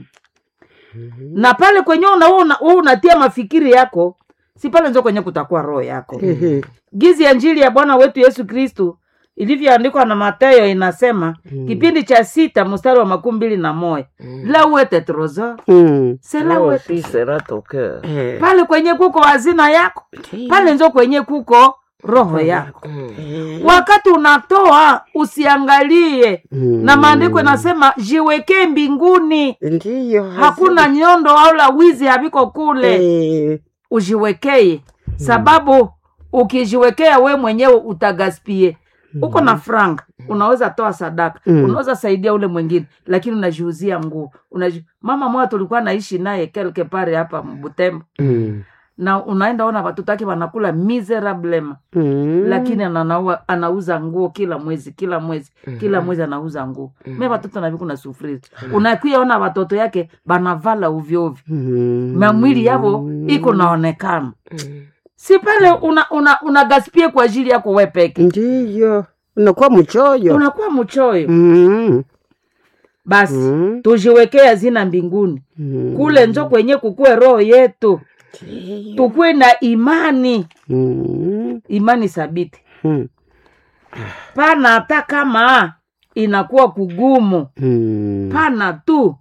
[SPEAKER 2] na pale kwenye una, una, una, unatia mafikiri yako si pale nzo kwenye kutakuwa roho yako
[SPEAKER 1] Ehe.
[SPEAKER 2] gizi ya njili ya bwana wetu yesu kristu ilivyoandikwa na matayo inasema
[SPEAKER 1] Mm.
[SPEAKER 2] kipindi cha sita mstari wa makumi mbili na moya la uete trosor
[SPEAKER 1] Mm.
[SPEAKER 2] sela
[SPEAKER 3] Leo
[SPEAKER 2] uete
[SPEAKER 3] si sera tokea.
[SPEAKER 1] Eh.
[SPEAKER 2] pale kwenye kuko hazina yako pale nzo kwenye kuko roho yako
[SPEAKER 1] Eh.
[SPEAKER 2] wakati unatoa usiangalie
[SPEAKER 1] Mm.
[SPEAKER 2] na maandiko inasema jiwekee mbinguni
[SPEAKER 1] ndiyo
[SPEAKER 2] hakuna nyondo au la wizi haviko kule
[SPEAKER 1] Eh.
[SPEAKER 2] ujiwekee sababu ukijiwekea we mwenyewe utagaspie uko na franga unaweza toa sadaka
[SPEAKER 1] Mm.
[SPEAKER 2] unaweza saidia ule mwingine lakini unajiuzia nguo Unaji... mama moja tulikuwa naishi naye kelke pare hapa Butembo
[SPEAKER 1] Mm.
[SPEAKER 2] na unaenda ona watoto wake wanakula miserablema
[SPEAKER 1] Mm.
[SPEAKER 2] lakini ananaua, anauza nguo kila mwezi kila mwezi kila mwezi anauza nguo me watoto naviku na sufuri unakuya ona watoto yake banavala ovyoovyo
[SPEAKER 1] Mm.
[SPEAKER 2] na mwili yavo iko naonekana si pale una, una, una gaspie kwa ajili yako we peke
[SPEAKER 1] ndiyo unakuwa mchoyo
[SPEAKER 2] unakuwa mchoyo
[SPEAKER 1] Mm.
[SPEAKER 2] basi
[SPEAKER 1] Mm.
[SPEAKER 2] tujiwekee hazina mbinguni
[SPEAKER 1] Mm.
[SPEAKER 2] kule njo kwenye kukue roho yetu tukuwe na imani
[SPEAKER 1] Mm.
[SPEAKER 2] imani thabiti
[SPEAKER 1] Mm.
[SPEAKER 2] pana hata kama inakuwa kugumu
[SPEAKER 1] Mm.
[SPEAKER 2] pana tu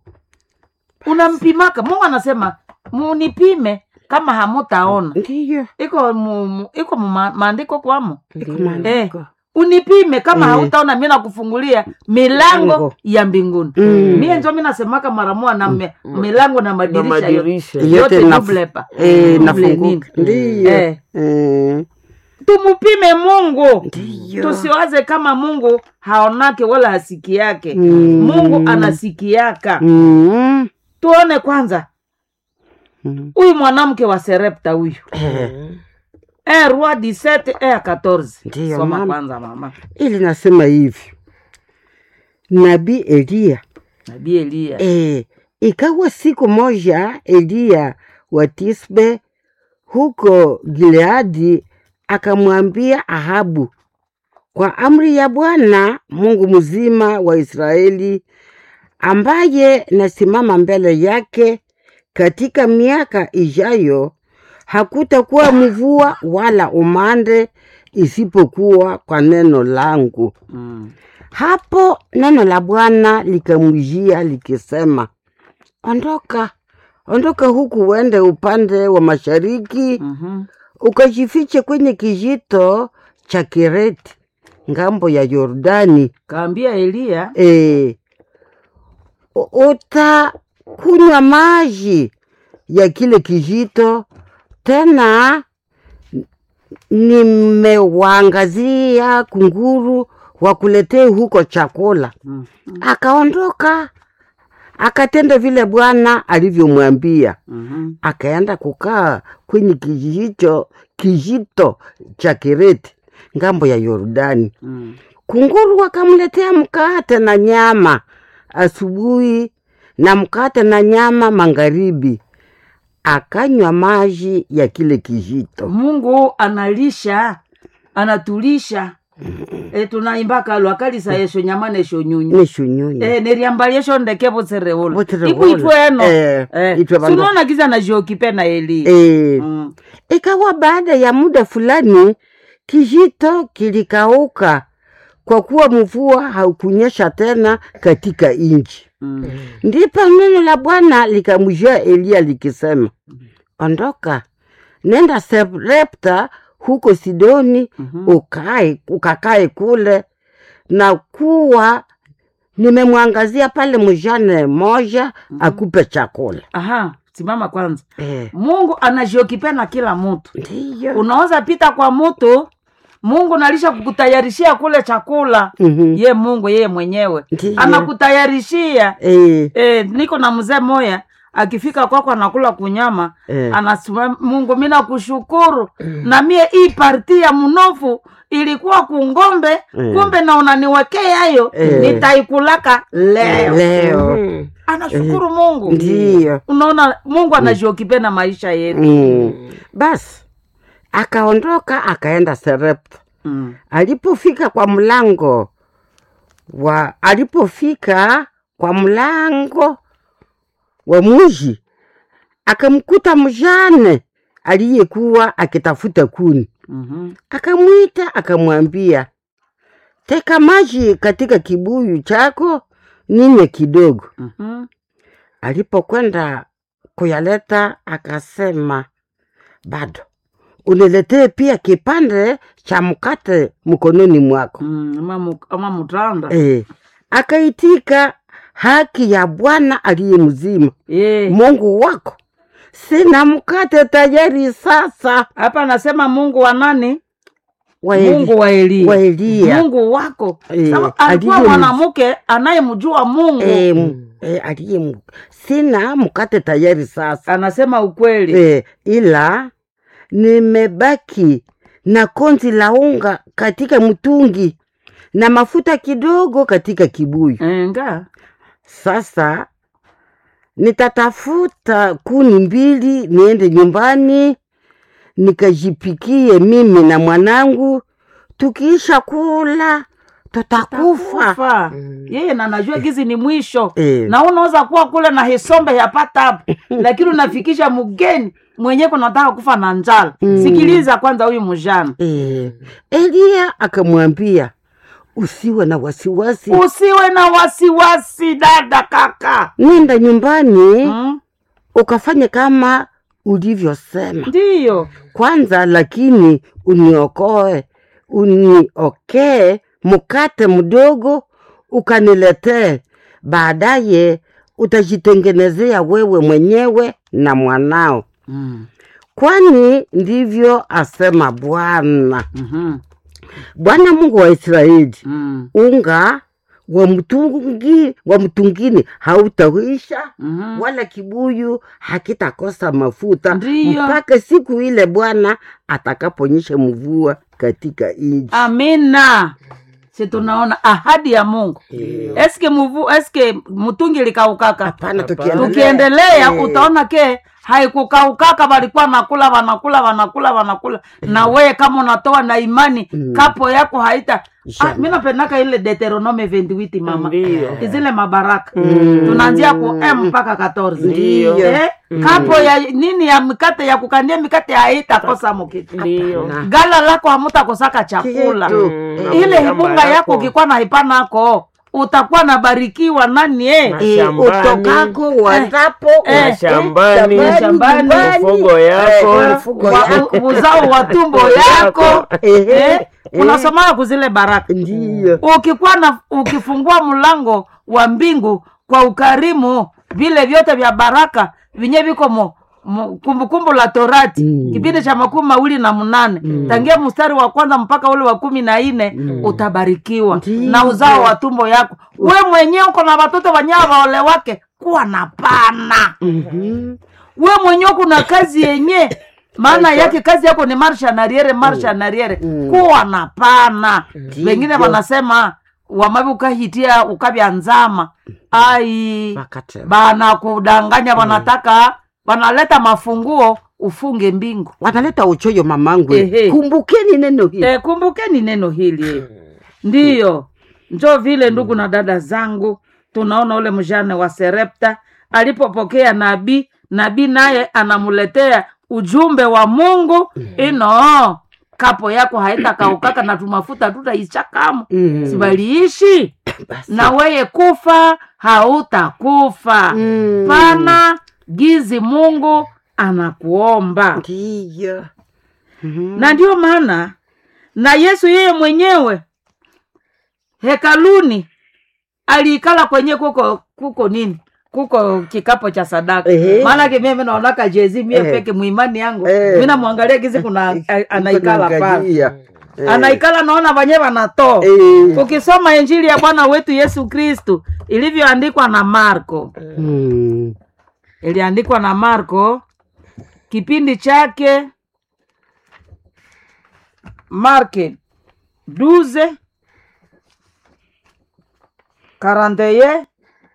[SPEAKER 2] unampimaka mungu anasema munipime kama hamutaona
[SPEAKER 1] ndiyo
[SPEAKER 2] iko mu, mu- iko mu ma- maandiko kwamo
[SPEAKER 1] Iko
[SPEAKER 2] eh,
[SPEAKER 1] maandiko.
[SPEAKER 2] unipime kama
[SPEAKER 1] Eh.
[SPEAKER 2] hautaona mi nakufungulia milango
[SPEAKER 1] Milango.
[SPEAKER 2] ya mbinguni
[SPEAKER 1] Mm.
[SPEAKER 2] mie njo mi nasemaka mara moja na me, milango na
[SPEAKER 3] Na
[SPEAKER 2] madirisha yote
[SPEAKER 3] madirisha.
[SPEAKER 1] Yote
[SPEAKER 2] yote
[SPEAKER 1] naf-
[SPEAKER 2] dublepa
[SPEAKER 1] Eh,
[SPEAKER 2] Double
[SPEAKER 1] nafunguka
[SPEAKER 2] nini?
[SPEAKER 1] ndiyo
[SPEAKER 2] Eh.
[SPEAKER 1] Eh.
[SPEAKER 2] tumupime mungu
[SPEAKER 1] ndiyo
[SPEAKER 2] tusiwaze kama mungu haonake wala hasiki yake
[SPEAKER 1] Mm.
[SPEAKER 2] mungu anasikiaka
[SPEAKER 1] Mm.
[SPEAKER 2] tuone kwanza
[SPEAKER 1] Mm.
[SPEAKER 2] huyu mwanamke wa serepta huyu
[SPEAKER 1] Eh.
[SPEAKER 2] e roi 17 e 14
[SPEAKER 1] Ndiyo,
[SPEAKER 2] soma
[SPEAKER 1] mama.
[SPEAKER 2] kwanza mama
[SPEAKER 1] ili nasema hivi nabii eliya
[SPEAKER 2] nabii eliya
[SPEAKER 1] e, ikawa siku moja eliya wa tisbe huko gileadi akamwambia ahabu kwa amri ya bwana mungu mzima wa israeli ambaye nasimama mbele yake katika miaka ijayo hakutakuwa mvua wala umande isipokuwa kwa neno langu
[SPEAKER 2] mm.
[SPEAKER 1] hapo neno la Bwana likamjia likisema, ondoka, ondoka huku uende upande wa mashariki,
[SPEAKER 2] mm-hmm.
[SPEAKER 1] ukajifiche kwenye kijito cha Kireti ngambo ya Yordani.
[SPEAKER 2] kaambia eliya
[SPEAKER 1] E, utakunywa maji ya kile kijito, tena nimewaangazia kunguru wakuletee huko chakula.
[SPEAKER 2] mm.
[SPEAKER 1] Akaondoka akatenda vile Bwana alivyomwambia,
[SPEAKER 2] mm-hmm.
[SPEAKER 1] akaenda kukaa kwenye kijito, kijito cha Kireti ngambo ya Yordani.
[SPEAKER 2] mm.
[SPEAKER 1] Kunguru wakamletea mkate na nyama asubuhi na mkate na nyama magharibi, akanywa maji ya kile kijito.
[SPEAKER 2] mungu analisha anatulisha e, tunaimbaka lwakalisa yesho nyamana esho nyunyu
[SPEAKER 1] nishunyunyu
[SPEAKER 2] e, neriambali esho ndeke voserewola
[SPEAKER 1] Voserewola.
[SPEAKER 2] iku itweno
[SPEAKER 1] Eh,
[SPEAKER 2] Eh,
[SPEAKER 1] itwe vandu-
[SPEAKER 2] sunaona giza najiokipe na eliya
[SPEAKER 1] e,
[SPEAKER 2] mm.
[SPEAKER 1] Ikawa baada ya muda fulani kijito kilikauka, kwa kuwa mvua haukunyesha tena katika nchi.
[SPEAKER 2] mm.
[SPEAKER 1] Ndipo neno la Bwana likamjia Eliya likisema, ondoka, nenda Sarepta huko Sidoni,
[SPEAKER 2] Mhm.
[SPEAKER 1] ukae ukakae kule, na kuwa nimemwangazia pale mjane moja akupe chakula.
[SPEAKER 2] aha simama kwanza
[SPEAKER 1] Eh,
[SPEAKER 2] mungu anajiokipea na kila mutu
[SPEAKER 1] ndiyo
[SPEAKER 2] unaweza pita kwa mutu mungu nalisha kukutayarishia kule chakula
[SPEAKER 1] Mhm.
[SPEAKER 2] ye mungu yeye mwenyewe
[SPEAKER 1] Ndiyo.
[SPEAKER 2] anakutayarishia
[SPEAKER 1] Eh,
[SPEAKER 2] e, niko na mzee moya akifika kwako anakula kunyama
[SPEAKER 1] Eh.
[SPEAKER 2] anasema mungu mi nakushukuru na mie hii parti ya mnofu ilikuwa kungombe
[SPEAKER 1] Eh.
[SPEAKER 2] kumbe na unaniwekea hayo
[SPEAKER 1] Eh.
[SPEAKER 2] nitaikulaka leo
[SPEAKER 1] leo
[SPEAKER 3] Mhm.
[SPEAKER 2] anashukuru mungu
[SPEAKER 1] ndiyo
[SPEAKER 2] unaona mungu anajiokipea na maisha yetu
[SPEAKER 1] mm. basi akaondoka akaenda serepta
[SPEAKER 2] mm.
[SPEAKER 1] alipofika kwa mlango wa alipofika kwa mlango wa muji akamkuta mjane aliyekuwa akitafuta kuni
[SPEAKER 2] mm-hmm.
[SPEAKER 1] akamwita akamwambia teka maji katika kibuyu chako ninywe kidogo
[SPEAKER 2] Mm-hmm.
[SPEAKER 1] alipokwenda kuyaleta akasema bado uniletee pia kipande cha mkate mkononi mwako
[SPEAKER 2] Mm, ama mu- ama mutanda
[SPEAKER 1] e, akaitika haki ya bwana aliye mzima
[SPEAKER 2] Eh,
[SPEAKER 1] mungu wako sina mkate tayari sasa
[SPEAKER 2] hapa anasema mungu wa nani
[SPEAKER 1] wa Eli-
[SPEAKER 2] mungu wa elia
[SPEAKER 1] wa Eliya.
[SPEAKER 2] mungu wako
[SPEAKER 1] Eh,
[SPEAKER 2] Sawa, alikuwa
[SPEAKER 1] aliye
[SPEAKER 2] mwanamke anayemjua mungu
[SPEAKER 1] e, m- e, aliye m- sina mkate tayari sasa
[SPEAKER 2] anasema ukweli
[SPEAKER 1] e, ila nimebaki na konzi la unga katika mtungi na mafuta kidogo katika kibuyu
[SPEAKER 2] enga
[SPEAKER 1] sasa nitatafuta kuni mbili niende nyumbani nikajipikie mimi na mwanangu tukiisha kula tutakufa
[SPEAKER 2] kufa yeye na najua gizi ni mwisho
[SPEAKER 1] Eh.
[SPEAKER 2] na unaweza kuwa kule na hisombe yapata hapo lakini unafikisha mgeni mwenyewe kunataka kufa na njala sikiliza kwanza huyu mjana
[SPEAKER 1] e, eliya akamwambia usiwe na wasiwasi
[SPEAKER 2] usiwe na wasiwasi dada kaka
[SPEAKER 1] nenda nyumbani
[SPEAKER 2] mm?
[SPEAKER 1] ukafanye kama ulivyosema
[SPEAKER 2] ndiyo
[SPEAKER 1] kwanza lakini uniokoe uniokee mkate mdogo ukaniletee baadaye utajitengenezea wewe mwenyewe na mwanao
[SPEAKER 2] mm.
[SPEAKER 1] kwani ndivyo asema bwana
[SPEAKER 2] mm-hmm.
[SPEAKER 1] bwana mungu wa israeli
[SPEAKER 2] mm.
[SPEAKER 1] unga wa mtungi wa mtungini hautawisha
[SPEAKER 2] mm-hmm.
[SPEAKER 1] wala kibuyu hakitakosa mafuta
[SPEAKER 2] Ndiyo.
[SPEAKER 1] mpaka siku ile bwana atakaponyesha mvua katika nchi
[SPEAKER 2] amina si tunaona ahadi ya mungu eske muvu eske mtungi likaukaka
[SPEAKER 1] hapana
[SPEAKER 3] Hapana.
[SPEAKER 1] tukiendelea
[SPEAKER 2] tukiendelea
[SPEAKER 1] Eh,
[SPEAKER 2] utaona ke haikukaukaka walikuwa nakula wanakula wanakula wanakula na weye kama unatoa na imani kapo yako haita ah,
[SPEAKER 1] Inshallah.
[SPEAKER 2] mi napendaka ile deuteronome 28 mama
[SPEAKER 3] Ndiyo.
[SPEAKER 2] zile mabaraka tunaanzia ku m mpaka 14
[SPEAKER 1] Ndiyo.
[SPEAKER 2] eh, kapo ya nini ya mikate ya kukandia mikate haitakosa mukitu
[SPEAKER 3] Ndiyo.
[SPEAKER 1] Na-
[SPEAKER 2] gala lako hamutakosaka chakula
[SPEAKER 1] Kitu.
[SPEAKER 3] Mm,
[SPEAKER 2] ile
[SPEAKER 3] shamba
[SPEAKER 2] hibunga yako
[SPEAKER 3] yako.
[SPEAKER 2] ukikuwa na hipanako utakuwa nabarikiwa nani eh?
[SPEAKER 3] Na
[SPEAKER 1] eh,
[SPEAKER 3] shambani.
[SPEAKER 1] utokako uanzapo
[SPEAKER 2] eh,
[SPEAKER 1] eh,
[SPEAKER 3] shambani,
[SPEAKER 2] shambani,
[SPEAKER 1] nyumbani,
[SPEAKER 3] mifugo yako,
[SPEAKER 1] eh, mifugo
[SPEAKER 2] Wa-
[SPEAKER 1] yako.
[SPEAKER 2] uzao wa tumbo yako
[SPEAKER 1] Eh,
[SPEAKER 2] eh?
[SPEAKER 1] eh,
[SPEAKER 2] unasomaa kuzile baraka
[SPEAKER 1] ndiyo
[SPEAKER 2] ukikuwa na ukifungua mlango wa mbingu kwa ukarimu vile vyote vya baraka vinye viko mo mo- kumbukumbu la torati
[SPEAKER 1] Mm.
[SPEAKER 2] kipindi cha makumi mawili na mnane tangia mstari wa kwanza mpaka ule wa kumi na nne utabarikiwa
[SPEAKER 1] Ndiyo.
[SPEAKER 2] na uzao wa tumbo yako we mwenyewe uko na watoto wanyaa waole wake kuwa na pana
[SPEAKER 1] Mhm.
[SPEAKER 2] we mwenyewe kuna kazi yenye maana yake kazi yako ni marsha nariere marsha nariere kuwa na pana wengine wanasema wamavi ukahitia ukavya nzama ai
[SPEAKER 1] Wakati-
[SPEAKER 2] banakudanganya wanataka wanaleta mafunguo ufunge mbingu
[SPEAKER 1] wanaleta uchoyo mamangu
[SPEAKER 2] Ehe.
[SPEAKER 1] kumbukeni neno hili
[SPEAKER 2] e, kumbukeni neno hili ndiyo njo vile ndugu na dada zangu tunaona ule mjane wa serepta alipopokea nabii nabii naye anamuletea ujumbe wa mungu ino kapo yako haitakaukaka na tumafuta tutaichakamo
[SPEAKER 1] Mm.
[SPEAKER 2] sibaliishi
[SPEAKER 1] Basi.
[SPEAKER 2] na weye kufa hautakufa
[SPEAKER 1] Mm.
[SPEAKER 2] pana gizi mungu anakuomba
[SPEAKER 1] ndiyo Mhm.
[SPEAKER 2] na ndio maana na yesu yeye mwenyewe hekaluni aliikala kwenye kuko kuko nini kuko kikapo cha sadaka
[SPEAKER 1] Ehe.
[SPEAKER 2] maanake mimi naonaka jezi mie
[SPEAKER 1] Ehe.
[SPEAKER 2] peke mwimani yangu
[SPEAKER 1] Eh.
[SPEAKER 2] mi namwangalia gizi kuna a- anaikala pale
[SPEAKER 1] Naangalia. Eh.
[SPEAKER 2] anaikala naona vanye vanatoa
[SPEAKER 1] Eh.
[SPEAKER 2] ukisoma injili ya bwana wetu yesu kristu ilivyoandikwa na marko
[SPEAKER 1] Mm.
[SPEAKER 2] iliandikwa na marko kipindi chake marke 12 41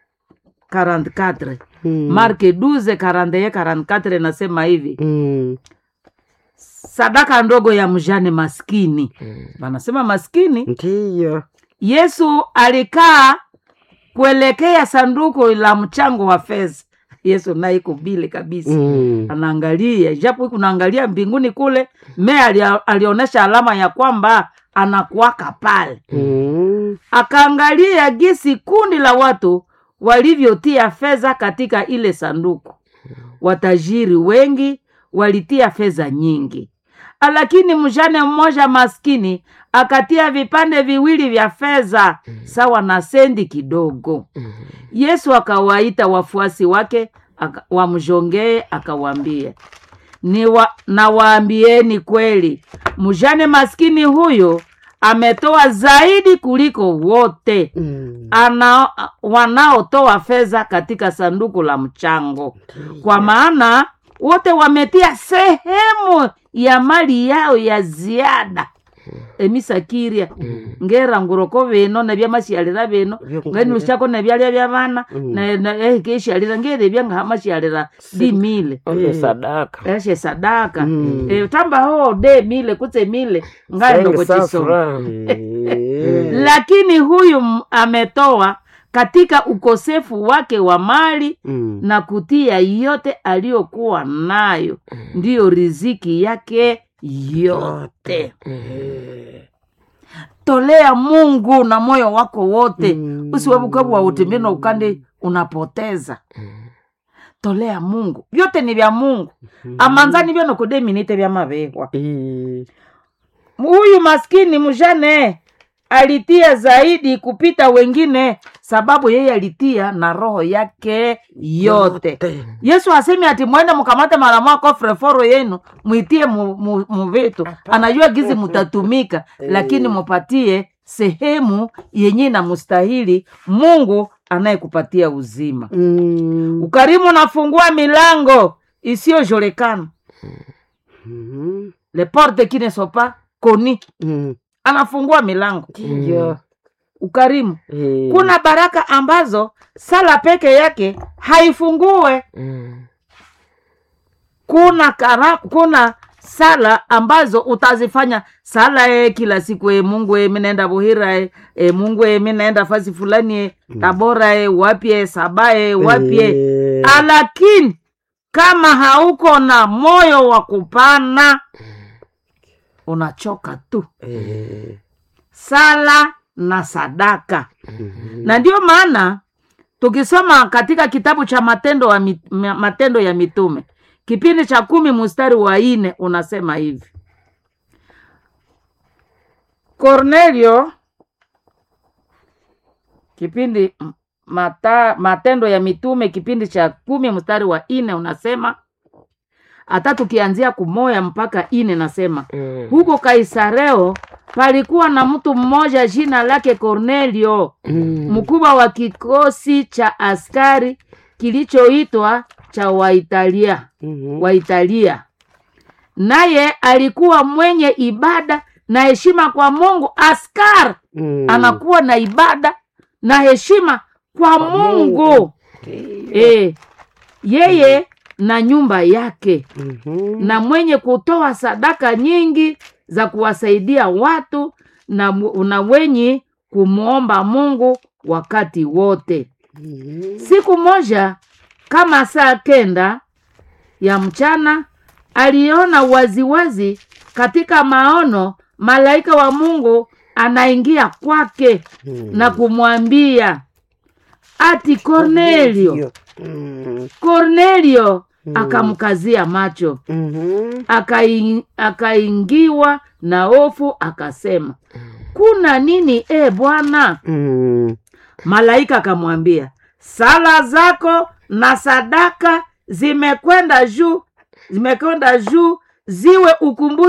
[SPEAKER 2] 44
[SPEAKER 1] Mm.
[SPEAKER 2] marke 12 41 44 nasema hivi
[SPEAKER 1] Mm.
[SPEAKER 2] sadaka ndogo ya mjane maskini wanasema maskini
[SPEAKER 1] Ndiyo.
[SPEAKER 2] yesu alikaa kuelekea sanduku la mchango wa fedha yesu naye iko bile kabisa
[SPEAKER 1] Mm.
[SPEAKER 2] anaangalia japo huku naangalia mbinguni kule me alia, alionyesha alama ya kwamba anakuwaka pale
[SPEAKER 1] Mm.
[SPEAKER 2] akaangalia gisi kundi la watu walivyotia fedha katika ile sanduku watajiri wengi walitia fedha nyingi lakini mjane mmoja maskini akatia vipande viwili vya fedha sawa na sendi kidogo yesu akawaita wafuasi wake aka- wamjongee akawaambia ni wa, nawaambieni kweli mjane maskini huyo ametoa zaidi kuliko wote
[SPEAKER 1] Mm.
[SPEAKER 2] ana wanaotoa fedha katika sanduku la mchango kwa maana wote wametia sehemu ya mali yao ya ziada emisakiria ngera nguroko bino nebyamashialira bino ngani lushako nebyalya bya bana keshialira ngerebya ngahamashialira dimile
[SPEAKER 3] Ole sadaka
[SPEAKER 2] eshe sadaka
[SPEAKER 1] Mm.
[SPEAKER 2] Eh, tamba ho de mile kutse mile ngaendoko
[SPEAKER 3] Sengi
[SPEAKER 2] chisoma
[SPEAKER 3] safura.
[SPEAKER 1] Eh.
[SPEAKER 2] lakini huyu m- ametoa katika ukosefu wake wa mali
[SPEAKER 1] Mm.
[SPEAKER 2] na kutia yote aliyokuwa nayo ndiyo riziki yake yote tolea mungu na moyo wako wote
[SPEAKER 1] Mm.
[SPEAKER 2] usiwebukabwa utembee na ukande unapoteza tolea mungu vyote ni vya mungu amanzani vyanokudeminite vya mavehwa
[SPEAKER 1] Eh.
[SPEAKER 2] huyu maskini mjane alitia zaidi kupita wengine sababu yeye alitia na roho yake yote yesu asemi ati mwende mkamate mara moja kofre foro yenu mwitie mu- mu- muvitu anajua gizi mutatumika lakini mupatie sehemu yenye inamustahili mungu anayekupatia uzima
[SPEAKER 1] Mm.
[SPEAKER 2] ukarimu unafungua milango isiyojolekana
[SPEAKER 1] Mm.
[SPEAKER 2] le porte qui ne sont pas connues
[SPEAKER 1] Mm.
[SPEAKER 2] anafungua milango
[SPEAKER 1] Ndiyo.
[SPEAKER 2] ukarimu
[SPEAKER 1] Eh.
[SPEAKER 2] kuna baraka ambazo sala peke yake haifungue
[SPEAKER 3] Mm.
[SPEAKER 2] kuna kara, kuna sala ambazo utazifanya sala e, kila siku e, mungu e, minaenda buhira e, e, mungu e, minaenda fasi fulani e, tabora e, wapye sabae wapye
[SPEAKER 1] Eh.
[SPEAKER 2] lakini kama hauko na moyo wa kupana unachoka tu
[SPEAKER 1] Eh.
[SPEAKER 2] sala na sadaka na ndio maana tukisoma katika kitabu cha matendo, wa, mit- ma- matendo ya mitume kipindi cha kumi mstari wa ine unasema hivi kornelio kipindi m- mata, matendo ya mitume kipindi cha kumi mstari wa ine unasema hata tukianzia kumoya mpaka ine nasema
[SPEAKER 3] Mm.
[SPEAKER 2] huko kaisareo palikuwa na mtu mmoja jina lake kornelio
[SPEAKER 1] Mm.
[SPEAKER 2] mkubwa wa kikosi cha askari kilichoitwa cha waitalia
[SPEAKER 1] Mhm.
[SPEAKER 2] waitalia naye alikuwa mwenye ibada na heshima kwa mungu askari
[SPEAKER 1] Mm.
[SPEAKER 2] anakuwa na ibada na heshima kwa, mungu,
[SPEAKER 1] Mungu.
[SPEAKER 2] E, yeye na nyumba yake
[SPEAKER 1] Mhm.
[SPEAKER 2] na mwenye kutoa sadaka nyingi za kuwasaidia watu na, mu- na wenye kumwomba mungu wakati wote
[SPEAKER 1] Mhm.
[SPEAKER 2] siku moja kama saa kenda ya mchana aliona waziwazi katika maono malaika wa mungu anaingia kwake
[SPEAKER 1] Mm.
[SPEAKER 2] na kumwambia ati kornelio
[SPEAKER 1] Mm.
[SPEAKER 2] kornelio akamkazia macho
[SPEAKER 1] Mhm.
[SPEAKER 2] Akai- akaingiwa na hofu akasema kuna nini e bwana
[SPEAKER 1] Mm.
[SPEAKER 2] malaika akamwambia sala zako na sadaka zimekwenda juu zimekwenda juu ziwe ukumbusho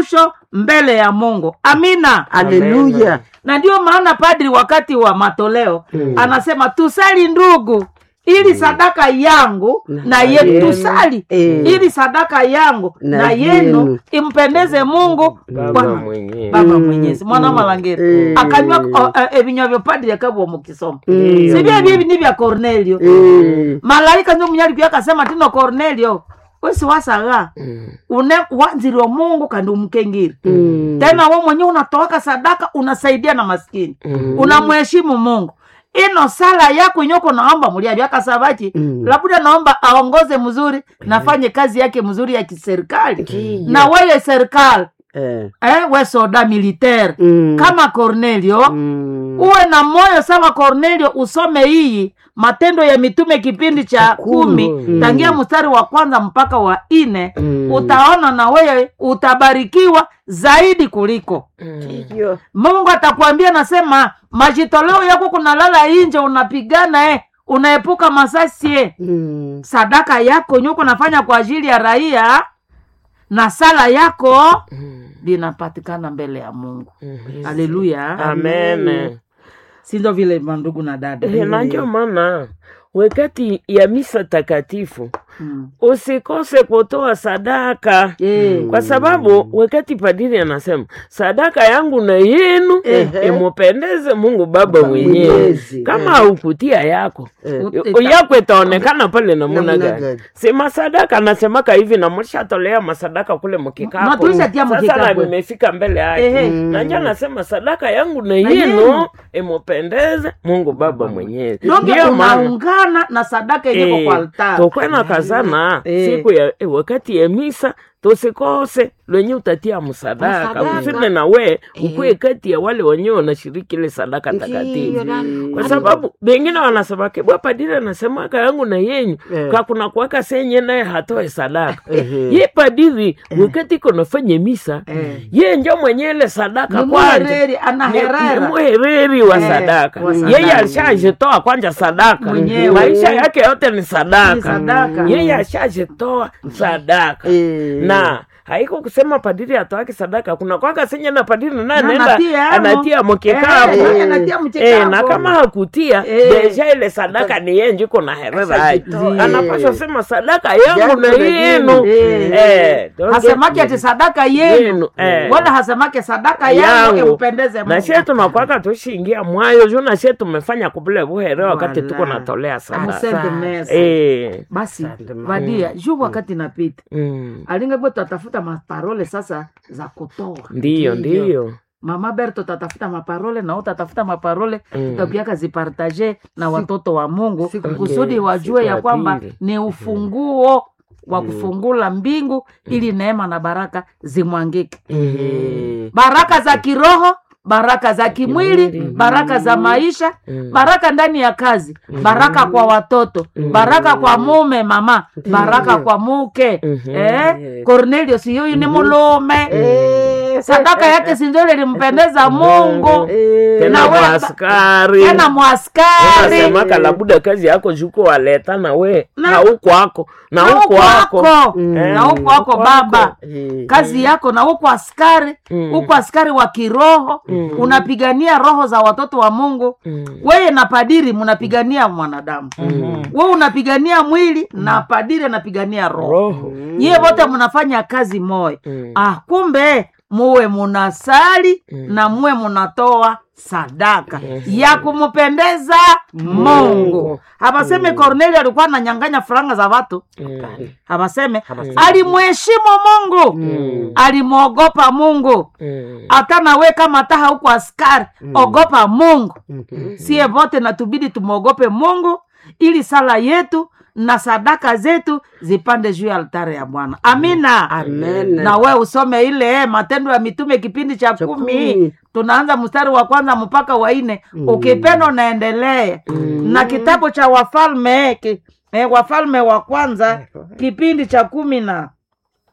[SPEAKER 2] mbele ya mungu amina
[SPEAKER 1] haleluya
[SPEAKER 2] na ndio maana padri wakati wa matoleo anasema tusali ndugu ili sadaka yangu na yenu
[SPEAKER 1] yenu.
[SPEAKER 2] tusali
[SPEAKER 1] Eh.
[SPEAKER 2] ili sadaka yangu
[SPEAKER 1] Na
[SPEAKER 2] na,
[SPEAKER 1] yenu.
[SPEAKER 2] yenu impendeze mungu
[SPEAKER 3] baba
[SPEAKER 2] Bwana-
[SPEAKER 3] mwenyewe
[SPEAKER 2] baba mwenyezi mwana malangeri
[SPEAKER 1] Eh.
[SPEAKER 2] akanywa o- eh, ebinywa vyo padri akabwa mukisoma
[SPEAKER 1] Mm.
[SPEAKER 2] sivyo bibi ni vya cornelio
[SPEAKER 1] Eh,
[SPEAKER 2] malaika ndio mnyali pia akasema tino cornelio wesi wasaga
[SPEAKER 3] Mm.
[SPEAKER 2] une wanziri wa mungu kandi umkengiri
[SPEAKER 1] mm,
[SPEAKER 2] tena we mwenyewe unatoaka sadaka unasaidia na maskini
[SPEAKER 3] Mm.
[SPEAKER 2] unamheshimu mungu ino sala yako inyoko naomba muliavyo akasavachi
[SPEAKER 1] Mm.
[SPEAKER 2] labda naomba aongoze mzuri nafanye kazi yake mzuri ya kiserikali
[SPEAKER 1] Ndiyo.
[SPEAKER 2] na weye serikali
[SPEAKER 1] eh,
[SPEAKER 2] eh, we soda militaire
[SPEAKER 1] mm,
[SPEAKER 2] kama cornelio
[SPEAKER 1] mm,
[SPEAKER 2] uwe na moyo sawa cornelio usome hii matendo ya mitume kipindi cha kumi
[SPEAKER 1] Mm.
[SPEAKER 2] tangia mstari wa kwanza mpaka wa nne
[SPEAKER 1] Mm.
[SPEAKER 2] utaona na wewe utabarikiwa zaidi kuliko
[SPEAKER 1] ndiyo.
[SPEAKER 2] mungu atakwambia nasema majitoleo yako kunalala inje unapigana eh, unaepuka masasi eh.
[SPEAKER 1] Mm,
[SPEAKER 2] sadaka yako nyuko nafanya kwa ajili ya raia na sala yako
[SPEAKER 3] Mm.
[SPEAKER 2] linapatikana mbele ya mungu
[SPEAKER 3] Mhm.
[SPEAKER 2] haleluya
[SPEAKER 3] amen
[SPEAKER 2] sindo vile mandugu na dada
[SPEAKER 3] Eh, na ndio maana wakati ya misa takatifu
[SPEAKER 2] Mm.
[SPEAKER 3] usikose kutoa sadaka
[SPEAKER 2] Eh.
[SPEAKER 3] kwa sababu wakati padiri anasema sadaka yangu na yenu
[SPEAKER 1] Ehe.
[SPEAKER 3] imupendeze mungu baba mwenyewe
[SPEAKER 1] Mwenyezi.
[SPEAKER 3] kama haukutia yako
[SPEAKER 1] Eh.
[SPEAKER 2] Ut-
[SPEAKER 3] yako itaonekana pale namuna
[SPEAKER 1] Namna
[SPEAKER 3] gani
[SPEAKER 1] gani?
[SPEAKER 3] si masadaka anasemaka hivi na mlishatolea masadaka kule
[SPEAKER 2] Na
[SPEAKER 3] mkikapo
[SPEAKER 2] tulishatia
[SPEAKER 3] sasa na
[SPEAKER 2] mkikapu.
[SPEAKER 3] vimefika mbele
[SPEAKER 2] Ehe.
[SPEAKER 3] yake na njo anasema sadaka yangu na
[SPEAKER 2] Na
[SPEAKER 3] yenu
[SPEAKER 2] yenu.
[SPEAKER 3] imupendeze mungu baba mwenyewe
[SPEAKER 2] donge
[SPEAKER 3] ndio maana
[SPEAKER 2] unaungana na sadaka yenyewe kwa altari
[SPEAKER 3] tokwena kazana
[SPEAKER 2] Eh.
[SPEAKER 3] siku ya eh, wakati ya misa tusikose lwenye utatia msadaka
[SPEAKER 1] Msadaka.
[SPEAKER 3] usine na we ukuwe kati ya wale wenyewe wanashiriki ile sadaka takatifu kwa sababu wengine wanasemake bwa padiri anasemaka yangu na yenyu
[SPEAKER 1] Eh.
[SPEAKER 3] kwa kuna kuwaka senye naye hatoe sadaka
[SPEAKER 1] Ehe.
[SPEAKER 3] ye padiri wakati iko nafanya misa
[SPEAKER 2] Eh.
[SPEAKER 3] ye njo mwenye ile sadaka
[SPEAKER 2] Ni
[SPEAKER 3] kwanja
[SPEAKER 2] muhereri, ana
[SPEAKER 3] Ni-
[SPEAKER 2] herera.
[SPEAKER 3] ni muhereri wa
[SPEAKER 2] Eh,
[SPEAKER 3] sadaka
[SPEAKER 2] wa sadaka.
[SPEAKER 3] yeye alishajitoa kwanja sadaka
[SPEAKER 2] Mwenyewe.
[SPEAKER 3] maisha yake yote ni sadaka
[SPEAKER 2] Ni sadaka.
[SPEAKER 3] yeye ashajitoa sadaka
[SPEAKER 1] Eh.
[SPEAKER 3] na haiko kusema padiri atoake sadaka kuna kwaka senye na padiri naye
[SPEAKER 2] Na
[SPEAKER 3] anaenda
[SPEAKER 2] anatia amo.
[SPEAKER 3] anatia mkikapu
[SPEAKER 2] Eh, naye anatia mkikapu.
[SPEAKER 3] Eh, na kama hakutia
[SPEAKER 2] Eh.
[SPEAKER 3] deja ile sadaka ni yeye njiko na herera
[SPEAKER 1] Ashajitoa.
[SPEAKER 3] anapasha sema sadaka yangu
[SPEAKER 1] Yangu
[SPEAKER 3] na
[SPEAKER 1] na
[SPEAKER 3] yenu
[SPEAKER 2] Eh.
[SPEAKER 3] Eh, donge-
[SPEAKER 2] hasemake ati sadaka yenu
[SPEAKER 3] Yenu, eh.
[SPEAKER 2] wala hasemake sadaka yangu
[SPEAKER 3] yangu
[SPEAKER 2] impendeze
[SPEAKER 3] na sie tunakwaka tushiingia mwayo juu na sie tumefanya kubule buhere wakati
[SPEAKER 2] Wala.
[SPEAKER 3] tuko natolea sadaka
[SPEAKER 2] Asante mesa.
[SPEAKER 3] Eh,
[SPEAKER 2] basi
[SPEAKER 1] Asante, mama.
[SPEAKER 2] vadia juu wakati napita
[SPEAKER 3] mm,
[SPEAKER 2] alingebo tatafuta maparole sasa za kutoa
[SPEAKER 3] ndiyo ndiyo
[SPEAKER 2] mama berto tatafuta maparole na utatafuta maparole
[SPEAKER 3] Mm.
[SPEAKER 2] tutapiaka zipartaje na watoto wa mungu
[SPEAKER 1] Siku-
[SPEAKER 2] kusudi
[SPEAKER 3] Okay,
[SPEAKER 2] wajue
[SPEAKER 3] siku
[SPEAKER 2] ya
[SPEAKER 3] ya
[SPEAKER 2] kwamba
[SPEAKER 3] pili.
[SPEAKER 2] ni ufunguo wa kufungula mbingu ili neema na baraka zimwangike
[SPEAKER 1] Eh.
[SPEAKER 2] baraka za kiroho baraka za kimwili baraka za maisha
[SPEAKER 3] Mm.
[SPEAKER 2] baraka ndani ya kazi baraka kwa watoto baraka kwa mume mama baraka kwa muke
[SPEAKER 3] Mhm.
[SPEAKER 2] eh? cornelio siyoyu ni mulume
[SPEAKER 1] Eh.
[SPEAKER 2] sadaka yake sinzole limpendeza mungu
[SPEAKER 1] Eh.
[SPEAKER 3] tena
[SPEAKER 2] Na we-
[SPEAKER 3] mwaskari
[SPEAKER 2] tena mwaskari
[SPEAKER 3] nasemaka labuda kazi yako juko waleta na we
[SPEAKER 2] Na-
[SPEAKER 3] na huko wako na
[SPEAKER 2] na
[SPEAKER 3] huko
[SPEAKER 2] huko
[SPEAKER 3] wako
[SPEAKER 2] wako
[SPEAKER 1] Mm.
[SPEAKER 2] na huko wako
[SPEAKER 3] Huko
[SPEAKER 2] baba
[SPEAKER 3] wako.
[SPEAKER 1] Eh.
[SPEAKER 2] kazi yako na huko askari
[SPEAKER 3] Mm.
[SPEAKER 2] huko askari wa kiroho
[SPEAKER 3] Mm.
[SPEAKER 2] unapigania roho za watoto wa mungu
[SPEAKER 3] Mm.
[SPEAKER 2] weye na padiri mnapigania mwanadamu
[SPEAKER 3] Mm.
[SPEAKER 2] we unapigania mwili na padiri anapigania roho
[SPEAKER 3] roho
[SPEAKER 2] nyie wote mnafanya kazi moya
[SPEAKER 3] Mm.
[SPEAKER 2] ah, kumbe muwe munasali
[SPEAKER 3] Mm.
[SPEAKER 2] na muwe munatoa sadaka ya kumpendeza mungu habaseme kornelio alikuwa ananyanganya faranga za watu
[SPEAKER 3] Mm.
[SPEAKER 2] habaseme alimheshimu mungu
[SPEAKER 3] Mm.
[SPEAKER 2] alimwogopa mungu
[SPEAKER 3] Mm.
[SPEAKER 2] hata nawe kama taha huko askari ogopa mungu
[SPEAKER 1] Mhm.
[SPEAKER 2] sie vote natubidi tumwogope mungu ili sala yetu na sadaka zetu zipande juu ya altare ya bwana amina
[SPEAKER 1] Amen.
[SPEAKER 2] na we usome ile eh, matendo ya mitume kipindi cha
[SPEAKER 1] Cha
[SPEAKER 2] kumi
[SPEAKER 1] kumi.
[SPEAKER 2] tunaanza mstari wa kwanza mpaka wa nne ukipenda unaendelea na kitabu cha wafalme eh, ki, eh, wafalme wa kwanza kipindi cha kumi na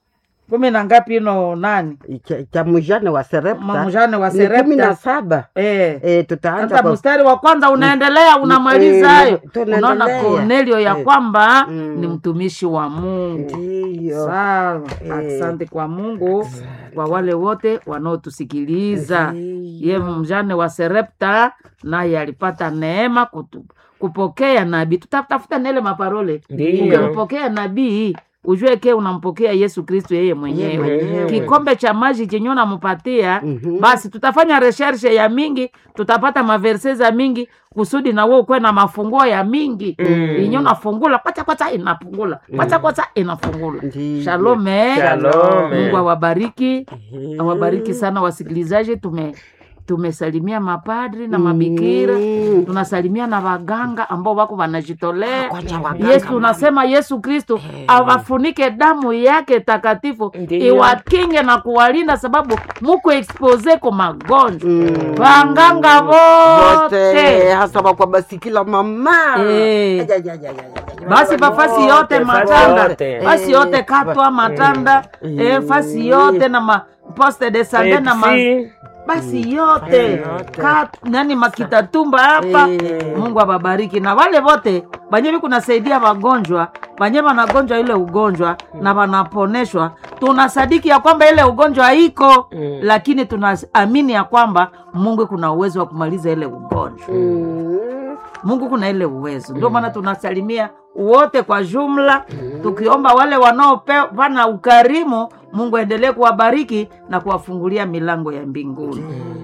[SPEAKER 2] kumi na ngapi ino nani
[SPEAKER 1] cha, cha mujane wa serepta
[SPEAKER 2] mamujane wa
[SPEAKER 1] ni kumi na
[SPEAKER 2] serepta
[SPEAKER 1] saba
[SPEAKER 2] eh.
[SPEAKER 1] eh, tutaanza
[SPEAKER 2] hata
[SPEAKER 1] kwa
[SPEAKER 2] mstari wa kwanza unaendelea unamaliza
[SPEAKER 1] eh,
[SPEAKER 2] hayo
[SPEAKER 1] tunaendelea.
[SPEAKER 2] unaona kornelio ya
[SPEAKER 1] Eh.
[SPEAKER 2] kwamba
[SPEAKER 1] Mm.
[SPEAKER 2] ni mtumishi wa mungu
[SPEAKER 1] ndiyo
[SPEAKER 2] sawa
[SPEAKER 1] Eh.
[SPEAKER 2] asante kwa mungu kwa wale wote wanaotusikiliza ye mjane wa serepta naye alipata neema kutu, kupokea nabii tutatafuta nele maparole
[SPEAKER 3] Ndiyo.
[SPEAKER 2] ukimpokea nabii ujue ke unampokea yesu kristu yeye mwenyewe
[SPEAKER 3] mwenyewe.
[SPEAKER 2] kikombe cha maji chenye unampatia
[SPEAKER 1] Mhm.
[SPEAKER 2] basi tutafanya reshershe ya mingi tutapata maverse za mingi kusudi na wewe ukuwe na mafunguo ya mingi
[SPEAKER 3] Mm.
[SPEAKER 2] inyo nafungula kwacha kwacha inafungula kwacha kwacha inafungula
[SPEAKER 1] Ndiyo.
[SPEAKER 2] shalome
[SPEAKER 3] Shalom.
[SPEAKER 2] mungu awabariki
[SPEAKER 1] Mhm.
[SPEAKER 2] awabariki sana wasikilizaji tume tumesalimia mapadri na mabikira
[SPEAKER 1] Mm.
[SPEAKER 2] tunasalimia na waganga ambao wako wanajitolea
[SPEAKER 1] Kwanza waganga,
[SPEAKER 2] yesu
[SPEAKER 1] mama.
[SPEAKER 2] tunasema yesu kristo awafunike damu yake takatifu
[SPEAKER 3] Ndiyo.
[SPEAKER 2] iwakinge na kuwalinda sababu muko expose ko magonjwa
[SPEAKER 1] Mm.
[SPEAKER 2] wanganga
[SPEAKER 1] wote
[SPEAKER 2] wote
[SPEAKER 1] hasa wakwa basikila mama
[SPEAKER 2] Eh.
[SPEAKER 1] Aja, aja, aja, aja, aja.
[SPEAKER 2] basi bafasi yote
[SPEAKER 3] Wote,
[SPEAKER 2] matanda
[SPEAKER 3] fasi yote.
[SPEAKER 2] fasi yote katwa matanda eh, fasi yote na ma poste de sande na ma
[SPEAKER 3] Pepsi.
[SPEAKER 2] basi yote
[SPEAKER 1] yote.
[SPEAKER 2] Kat, nani makitatumba hapa
[SPEAKER 1] Eh.
[SPEAKER 2] mungu awabariki na wale wote banye viku nasaidia wagonjwa banye wanagonjwa ile ugonjwa na wanaponeshwa tunasadiki ya kwamba ile ugonjwa iko
[SPEAKER 3] Mm.
[SPEAKER 2] lakini tunaamini ya kwamba mungu kuna uwezo wa kumaliza ile ugonjwa
[SPEAKER 1] Mm.
[SPEAKER 2] mungu kuna ile uwezo ndio maana tunasalimia wote kwa jumla tukiomba wale wanaopana ukarimu mungu aendelee kuwabariki na kuwafungulia milango ya mbinguni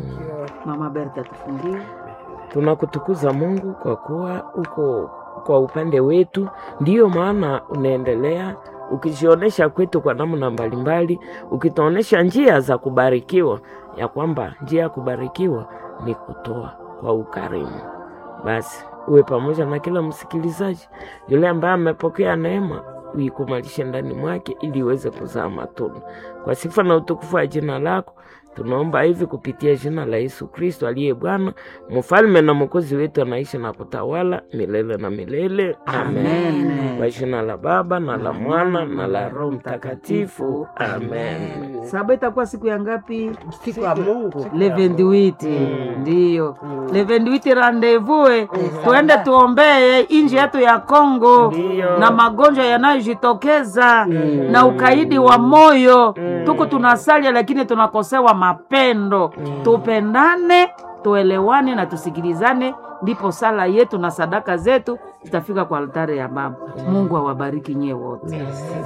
[SPEAKER 2] mama berta tufungie
[SPEAKER 3] tunakutukuza mungu kwa kuwa uko kwa upande wetu ndiyo maana unaendelea ukijionyesha kwetu kwa namna mbalimbali ukituonyesha njia za kubarikiwa ya kwamba njia ya kubarikiwa ni kutoa kwa ukarimu basi uwe pamoja na kila msikilizaji yule ambaye amepokea neema uikumalishe ndani mwake ili iweze kuzaa matunda kwa sifa na utukufu wa jina lako tunaomba hivi kupitia jina la yesu kristo aliye bwana mfalme na mwokozi wetu anaishi na kutawala milele na milele amen,
[SPEAKER 2] Amen.
[SPEAKER 3] kwa jina la baba na la mwana na la roho mtakatifu amen
[SPEAKER 2] saba itakuwa siku ya ngapi
[SPEAKER 1] siku ya mungu
[SPEAKER 2] le 28 ndiyo le 28 rendezvous tuende tuombee inji yetu ya Kongo
[SPEAKER 3] Ndiyo.
[SPEAKER 2] na magonjwa yanayojitokeza na ukaidi wa moyo tuko tunasalia lakini tunakosewa mapendo tupendane tuelewane na tusikilizane ndipo sala yetu na sadaka zetu zitafika kwa altare ya baba mungu awabariki nyie wote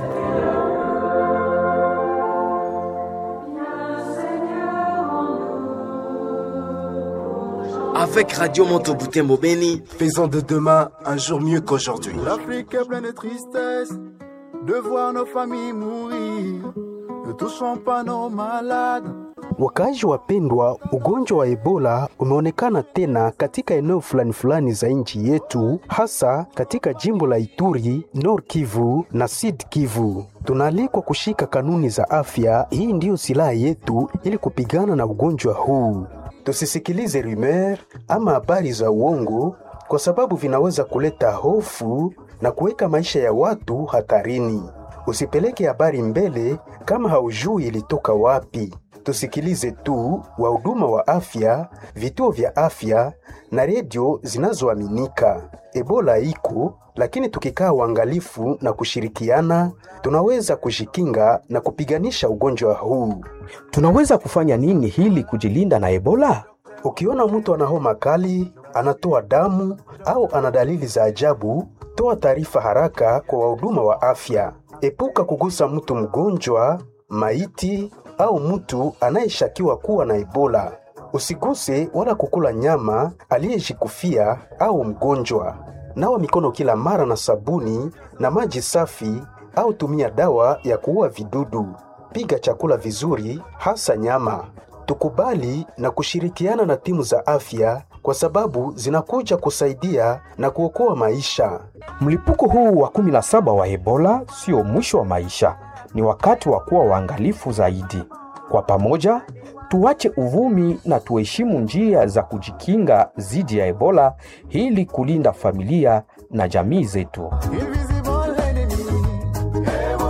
[SPEAKER 4] Avec Radio Monteboutembo Beni,
[SPEAKER 5] Faisons de demain un jour mieux qu'aujourd'hui.
[SPEAKER 6] L'Afrique est pleine de tristesse de voir nos familles mourir. Ne touchons pas nos malades.
[SPEAKER 7] Wakaaji wapendwa, ugonjwa wa Ebola umeonekana tena katika eneo fulani fulani za nchi yetu, hasa katika jimbo la Ituri, Nord Kivu na Sud Kivu. Tunaalikwa kushika kanuni za afya. Hii ndiyo silaha yetu ili kupigana na ugonjwa huu. Tusisikilize rumeur ama habari za uongo, kwa sababu vinaweza kuleta hofu na kuweka maisha ya watu hatarini. Usipeleke habari mbele kama haujui ilitoka wapi. Tusikilize tu wahuduma wa afya, vituo vya afya na redio zinazoaminika. Ebola iko, lakini tukikaa uangalifu na kushirikiana, tunaweza kujikinga na kupiganisha ugonjwa huu.
[SPEAKER 8] Tunaweza kufanya nini hili kujilinda na Ebola?
[SPEAKER 7] Ukiona mtu ana homa kali, anatoa damu au ana dalili za ajabu, toa taarifa haraka kwa wahuduma wa afya. Epuka kugusa mtu mgonjwa, maiti au mtu anayeshakiwa kuwa na Ebola. Usiguse wala kukula nyama aliyejikufia au mgonjwa. Nawa mikono kila mara na sabuni na maji safi au tumia dawa ya kuua vidudu. Piga chakula vizuri, hasa nyama. Tukubali na kushirikiana na timu za afya kwa sababu zinakuja kusaidia na kuokoa maisha.
[SPEAKER 8] Mlipuko huu wa 17 wa Ebola sio mwisho wa maisha, ni wakati wa kuwa waangalifu zaidi. Kwa pamoja, tuache uvumi na tuheshimu njia za kujikinga dhidi ya Ebola ili kulinda familia na jamii zetu.
[SPEAKER 6] Invisible enemy.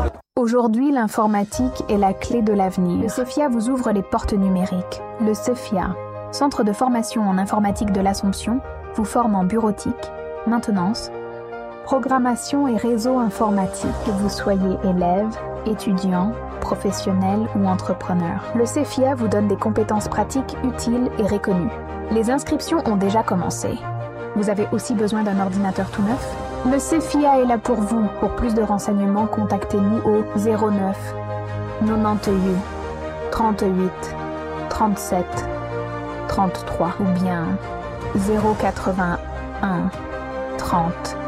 [SPEAKER 9] Aujourd'hui, l'informatique est la clé de l'avenir. Le CEFIA vous ouvre les portes numériques. Le CEFIA, Centre de formation en informatique de l'Assomption, vous forme en bureautique, maintenance, programmation et réseau informatique, que vous soyez élève, étudiant, professionnel ou entrepreneur. Le CEFIA vous donne des compétences pratiques utiles et reconnues. Les inscriptions ont déjà commencé. Vous avez aussi besoin d'un ordinateur tout neuf Le CEFIA est là pour vous. Pour plus de renseignements, contactez-nous au 09 98 38 37 33 ou bien 081 30